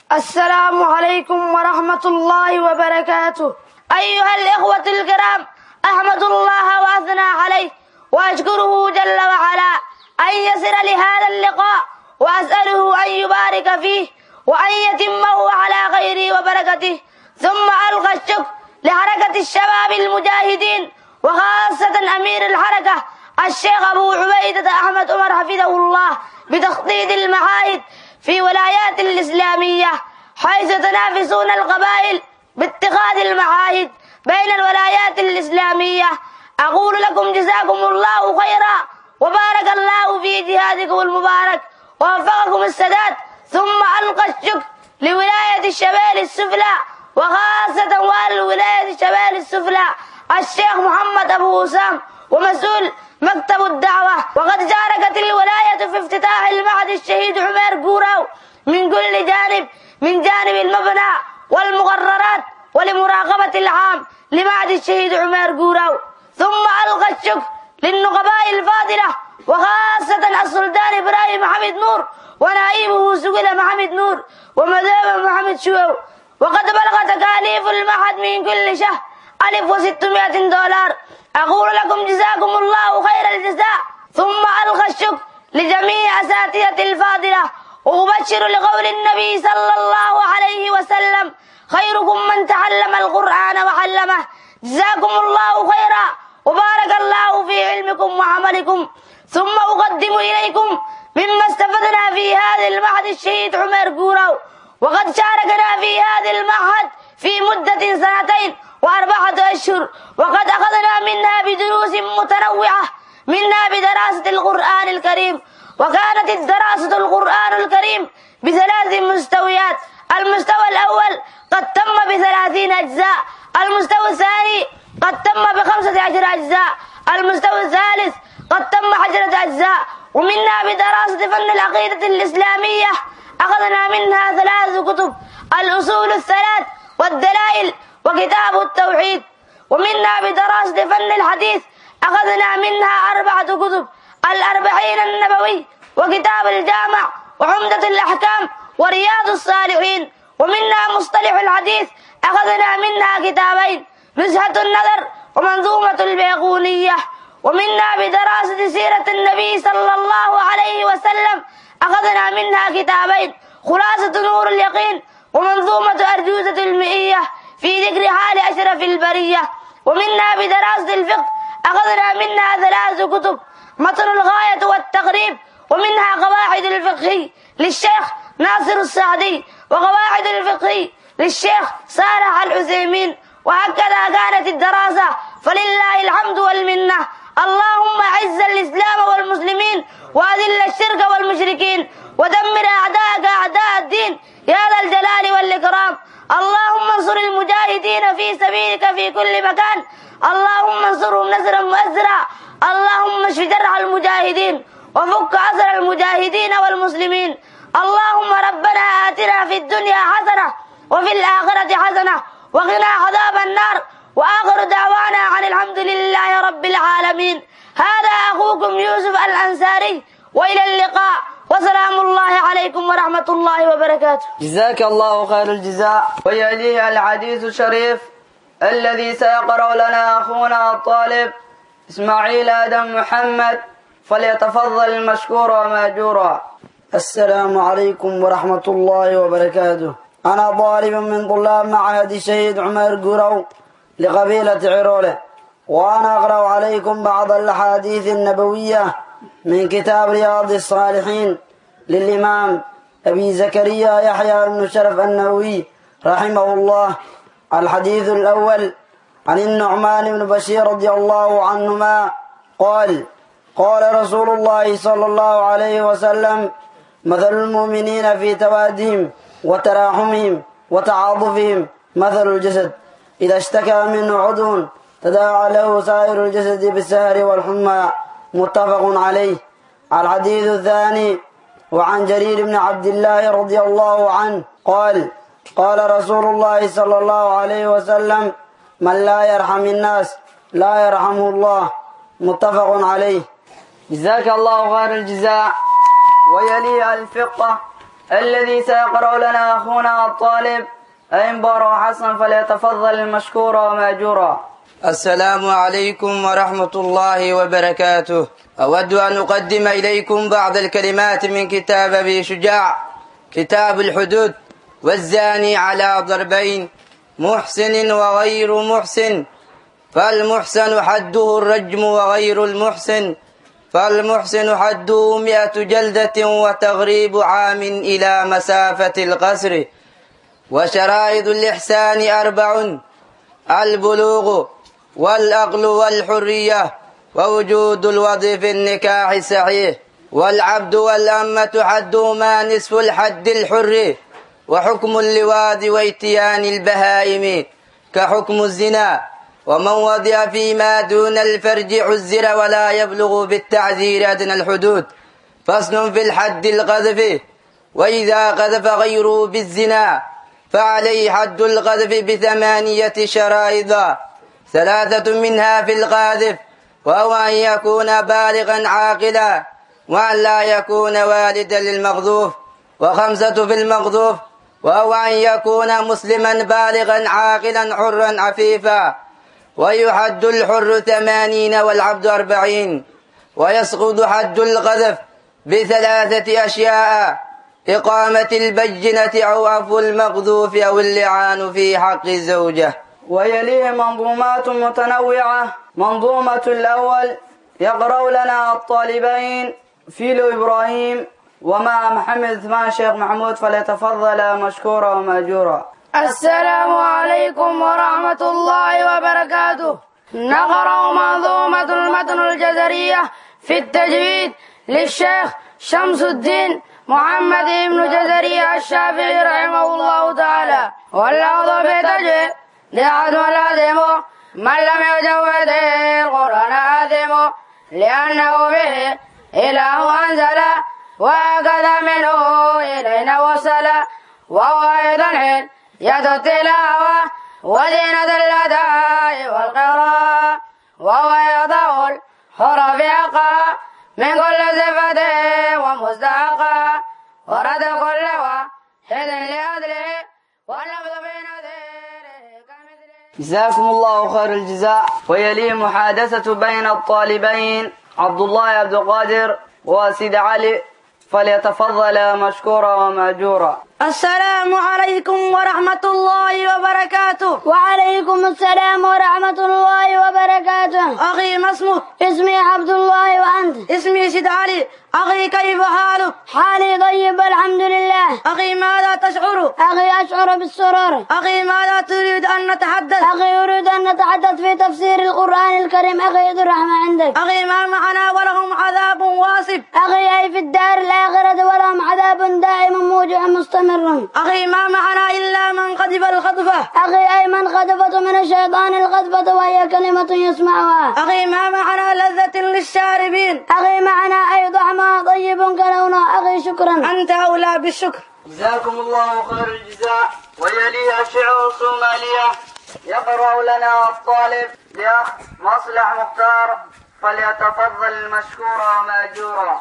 السلام عليكم ورحمة الله وبركاته أيها الإخوة الكرام أحمد الله وأثنى عليه وأشكره جل وعلا أن يسر لهذا اللقاء وأسأله أن يبارك فيه وأن يتمه على خيره وبركته ثم ألقى الشكر لحركة الشباب المجاهدين وخاصة أمير الحركة الشيخ أبو عبيدة أحمد عمر حفظه الله بتخطيط المعاهد في ولايات الإسلامية حيث تنافسون القبائل باتخاذ المعاهد بين الولايات الإسلامية أقول لكم جزاكم الله خيرا وبارك الله في جهادكم المبارك ووفقكم السداد ثم ألقى الشكر لولاية الشمال السفلى وخاصة والي ولاية الشمال السفلى الشيخ محمد أبو وسام ومسؤول مكتب الدعوة وقد شاركت الولاية في افتتاح المعهد الشهيد عمير قوراو من كل جانب من جانب المبنى والمقررات ولمراقبة العام لمعهد الشهيد عمير قوراو ثم ألقى الشكر للنقباء الفاضلة وخاصة السلطان إبراهيم محمد نور ونائبه سقل محمد نور ومذهب محمد شوو وقد بلغ تكاليف المعهد من كل شهر ألف وستمائة دولار أقول لكم جزاكم الله خير الجزاء ثم ألقى الشكر لجميع أساتذة الفاضلة وأبشر لقول النبي صلى الله عليه وسلم خيركم من تعلم القرآن وعلمه جزاكم الله خيرا وبارك الله في علمكم وعملكم ثم أقدم إليكم مما استفدنا في هذا المعهد الشهيد عمر قوراو وقد شاركنا في هذا المعهد في مدة سنتين وأربعة أشهر وقد أخذنا منها بدروس متنوعة منها بدراسة القرآن الكريم وكانت الدراسة القرآن الكريم بثلاث مستويات المستوى الأول قد تم بثلاثين أجزاء المستوى الثاني قد تم بخمسة عشر أجزاء المستوى الثالث قد تم عشرة أجزاء ومنها بدراسة فن العقيدة الإسلامية أخذنا منها ثلاث كتب الأصول الثلاث والدلائل وكتاب التوحيد ومنها بدراسة فن الحديث أخذنا منها أربعة كتب الأربعين النبوي وكتاب الجامع وعمدة الأحكام ورياض الصالحين ومنها مصطلح الحديث أخذنا منها كتابين نزهة النذر ومنظومة البيقونية ومنها بدراسة سيرة النبي صلى الله عليه وسلم أخذنا منها كتابين خلاصة نور اليقين ومنظومة أرجوزة المئية في ذكر حال أشرف البرية ومنها بدراسة الفقه أخذنا منها ثلاث كتب متن الغاية والتقريب ومنها قواعد الفقه للشيخ ناصر السعدي وقواعد الفقه للشيخ صالح العثيمين وهكذا كانت الدراسة فلله الحمد والمنة اللهم أعز الإسلام والمسلمين وأذل الشرك والمشركين ودمر أعداءك أعداء الدين يا ذا الجلال والإكرام اللهم انصر المجاهدين في سبيلك في كل مكان اللهم انصرهم نصرا مؤزرا اللهم اشف جرح المجاهدين وفك أسر المجاهدين والمسلمين اللهم ربنا آتنا في الدنيا حسنة وفي الآخرة حسنة وقنا عذاب النار وآخر دعوانا عن الحمد لله رب العالمين هذا أخوكم يوسف الأنصاري وإلى اللقاء وسلام الله عليكم ورحمة الله وبركاته جزاك الله خير الجزاء ويليه الحديث الشريف الذي سيقرأ لنا أخونا الطالب إسماعيل آدم محمد فليتفضل مشكورا ومأجورا السلام عليكم ورحمة الله وبركاته أنا طالب من طلاب معهد الشهيد عمر قرو لقبيلة عرولة وأنا أقرأ عليكم بعض الأحاديث النبوية من كتاب رياض الصالحين للإمام أبي زكريا يحيى بن شرف النووي رحمه الله الحديث الأول عن النعمان بن بشير رضي الله عنهما قال قال رسول الله صلى الله عليه وسلم مثل المؤمنين في توادهم وتراحمهم وتعاطفهم مثل الجسد إذا اشتكى منه عضو تداعى له سائر الجسد بالسهر والحمى متفق عليه الحديث الثاني وعن جرير بن عبد الله رضي الله عنه قال قال رسول الله صلى الله عليه وسلم من لا يرحم الناس لا يرحمه الله متفق عليه جزاك الله خير الجزاء ويلي الفقه الذي سيقرأ لنا أخونا الطالب أنبر حسن فليتفضل مشكورا ومأجورا السلام عليكم ورحمة الله وبركاته أود أن أقدم إليكم بعض الكلمات من كتاب أبي شجاع كتاب الحدود والزاني على ضربين محسن وغير محسن فالمحسن حده الرجم وغير المحسن فالمحسن حده مئة جلدة وتغريب عام إلى مسافة القصر وشرائط الإحسان أربع البلوغ والأقل والحرية ووجود الوضع في النكاح الصحيح والعبد والأمة حدهما نصف الحد الحر وحكم اللواد واتيان البهائم كحكم الزنا ومن وضع فيما دون الفرج عزر ولا يبلغ بالتعزير أدنى الحدود فصل في الحد القذف وإذا قذف غيره بالزنا فعليه حد القذف بثمانية شرائط ثلاثة منها في القاذف وهو أن يكون بالغا عاقلا وأن لا يكون والدا للمقذوف وخمسة في المقذوف وهو أن يكون مسلما بالغا عاقلا حرا عفيفا ويحد الحر ثمانين والعبد أربعين ويسقط حد القذف بثلاثة أشياء إقامة البجنة أو عفو المقذوف أو اللعان في حق الزوجة ويليه منظومات متنوعة منظومة الأول يقرأ لنا الطالبين فيلو إبراهيم ومع محمد عثمان شيخ محمود فليتفضل مشكورا ومأجورا السلام عليكم ورحمة الله وبركاته نقرأ منظومة المتن الجزرية في التجويد للشيخ شمس الدين محمد بن جزري الشافعي رحمه الله تعالى واللفظ في التجويد لأحد لازم من لم يجود القرآن آثم لأنه به إله أنزل وهكذا منه إلينا وصل وهو أيضا حين يد التلاوة وزينة الأداء والقراءة وهو يضع الحرف حقا من كل صفة ومستحقا ورد كل واحد لأدله واللفظ بين جزاكم الله خير الجزاء ويليه محادثة بين الطالبين عبد الله عبد القادر وسيد علي فليتفضل مشكورا ومأجورا السلام عليكم ورحمة الله وبركاته وعليكم السلام ورحمة الله وبركاته أخي ما اسمك؟ اسمي عبد الله وأنت؟ اسمي سيد علي أخي كيف حالك؟ حالي طيب الحمد لله أخي ماذا تشعر؟ أخي أشعر بالسرور أخي ماذا تريد أن نتحدث؟ أخي أريد أن نتحدث في تفسير القرآن الكريم أخي ذو الرحمة عندك أخي ما معنا ولهم عذاب واصب أخي أي في الدار الآخرة ولهم عذاب دائم موجع مستمر أخي ما معنا إلا من قذف الخطفة أخي أي من خطفت من الشيطان الخطفة وهي كلمة يسمعها أخي ما معنا لذة للشاربين أخي معنا أي طعمها طيب كلونه أخي شكرا أنت أولى بالشكر جزاكم الله خير الجزاء ويليها شعر صومالية يقرأ لنا الطالب لأخ مصلح مختار فليتفضل مشكورا ومأجورا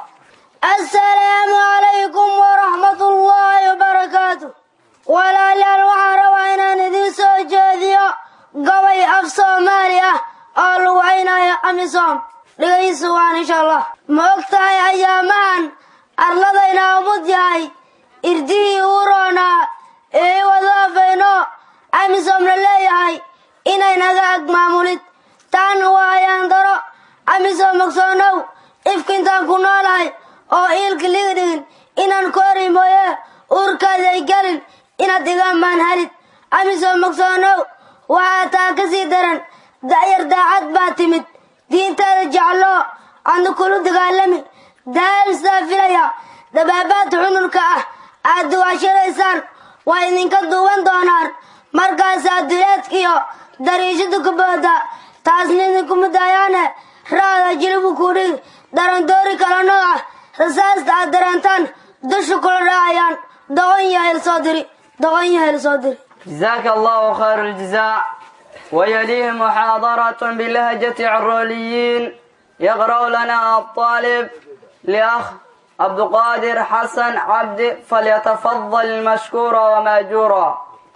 السلام عليكم ورحمة الله وبركاته walaalyaal waxaan rabaa inaan idiin soo jeediyo gabay af soomaali ah oo lagu caynayo amisom dhegaysu waan insha allah ma og tahay ayaamahan arladayna umud yahay irdihii uu roonaa ee wadaafayno amisom la leeyahay inay naga ag maamulid taan waa ayaan daro amisom magsoonow ifka intaan ku noolahay oo iilka liga dhigin inaan koori mooye uurkaada ay gelin inaad igaan maan halid amisoo magsoonow waxaa taa ka sii daran da'yar daacad baa timid diintaada jecloo adna kulu dagaalami daalistaa filaya dabaabaadka cunurka ah aad duwaashadaysaan waa idinka duuban doonaan markaasaa duleedkiyo dariishada ku booda taasna idinkuma daayaane raada jilibu kudhig darandoori kala nooca rasaasta aad dareentaan dusha kula raacayaan doqon yahel soo diri doqon yahel soo diri جزاك الله خير الجزاء ويليه محاضرة بلهجة عروليين يقرأ لنا الطالب لأخ عبد القادر حسن عبد فليتفضل مشكورا ومأجورا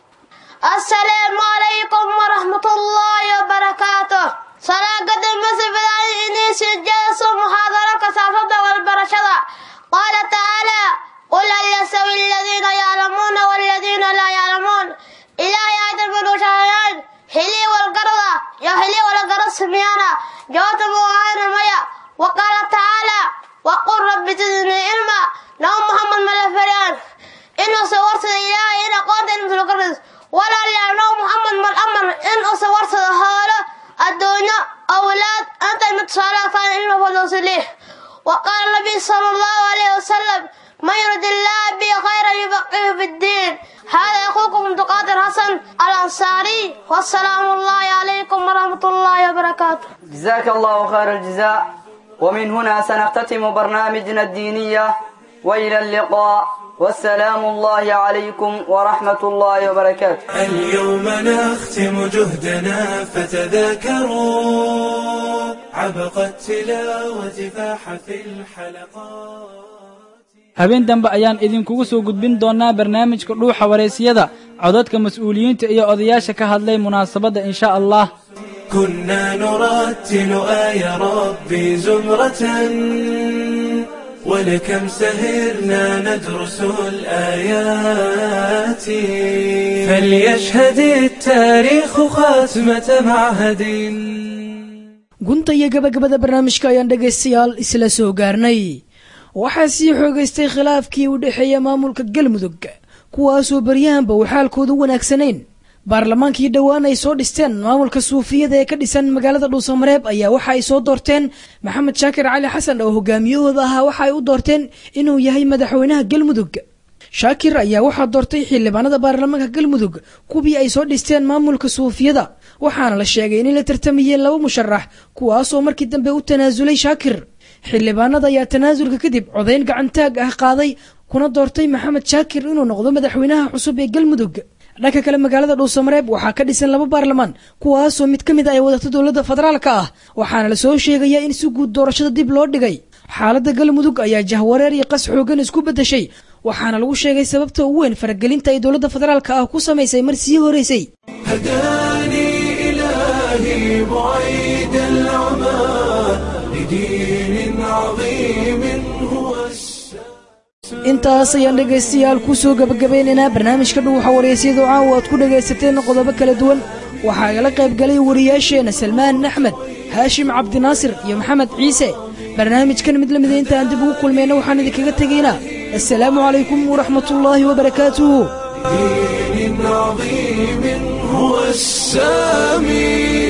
السلام عليكم ورحمة الله وبركاته صلاة قدر مسجد إني سجلس محاضرة كثافة والبرشدة قال تعالى قل هل يستوي الذين يعلمون والذين لا يعلمون إلهي أيضا من شهيان هلي والقرضة يا هلي والقرض سميانا جوات مغاير ميا وقال تعالى وقل رب زدني علما لو محمد ملفريان إنه صورت إلهي إن قلت إن تلقرز ولا لأنه محمد من الأمر إن صورت هذا الدنيا محمد صلى الله عليه وسلم وقال النبي صلى الله عليه وسلم من يرد الله به خيرا يفقهه في الدين هذا اخوكم عبد القادر حسن الانصاري والسلام الله عليكم ورحمه الله وبركاته جزاك الله خير الجزاء ومن هنا سنختتم برنامجنا الدينية وإلى اللقاء والسلام الله عليكم ورحمة الله وبركاته اليوم نختم جهدنا فتذاكروا عبق التلاوة فاح في الحلقات habeen dambe ayaan idinkugu soo gudbin doonnaa barnaamijka dhuuxa wareysiyada codadka mas'uuliyiinta iyo odayaasha ka hadlay munaasabadda insha allah كنا نرتل آي ربي زمرة ولكم سهرنا ندرس الآيات فليشهد التاريخ خاتمة معهد gunta iyo gabagabada barnaamijka ayaan dhegaystayaal isla soo gaarnay waxaa sii xoogaystay khilaafkii u dhexeeya maamulka galmudug kuwaasoo baryahanba uu xaalkoodu wanaagsanayn baarlamaankii dhowaan ay soo dhisteen maamulka suufiyada ee ka dhisan magaalada dhuusamareeb ayaa waxa ay soo doorteen maxamed shaakir cali xasan oo hogaamiyahooda ahaa waxa ay u doorteen inuu yahay madaxweynaha galmudug shaakir ayaa waxaa doortay xildhibaanada baarlamaanka galmudug kuwii ay soo dhisteen maamulka suufiyada waxaana la sheegay inay la tartamayeen laba musharax kuwaasoo markii dambe u tanaasulay shaakir xildhibaanada ayaa tanaasulka kadib codayn gacantaag ah qaaday kuna doortay maxamed shaakir inuu noqdo madaxweynaha cusub ee galmudug dhanka kale magaalada dhuusamareeb waxaa ka dhisan laba baarlamaan kuwaasoo mid ka mid a ay wadato dowladda federaalka ah waxaana lasoo sheegaya in si guud doorashada dib loo dhigay xaaladda galmudug ayaa jahwareer iyo qas xoogan isku beddeshay waxaana lagu sheegay sababta ugu weyn faragelinta ay dowladda federaalka ah ku samaysay mar sii horeysay هداني إلهي بعيد العمى لدين عظيم هو intaas ayaan dhegaystayaal ku soo gabagabeynaynaa barnaamijka dhuuxa waraysyadu caawa aad ku dhagaysateen qodobo kala duwan waxaa igala qayb galay wariyaasheenna salmaan axmed haashim cabdinaasir iyo maxamed ciise barnaamijkan mid lamida intaan dib ugu kulmayna waxaan idinkaga tegaynaa assalaamu calaykum waraxmatullaahi wabarakaatuhu دين عظيم هو السامي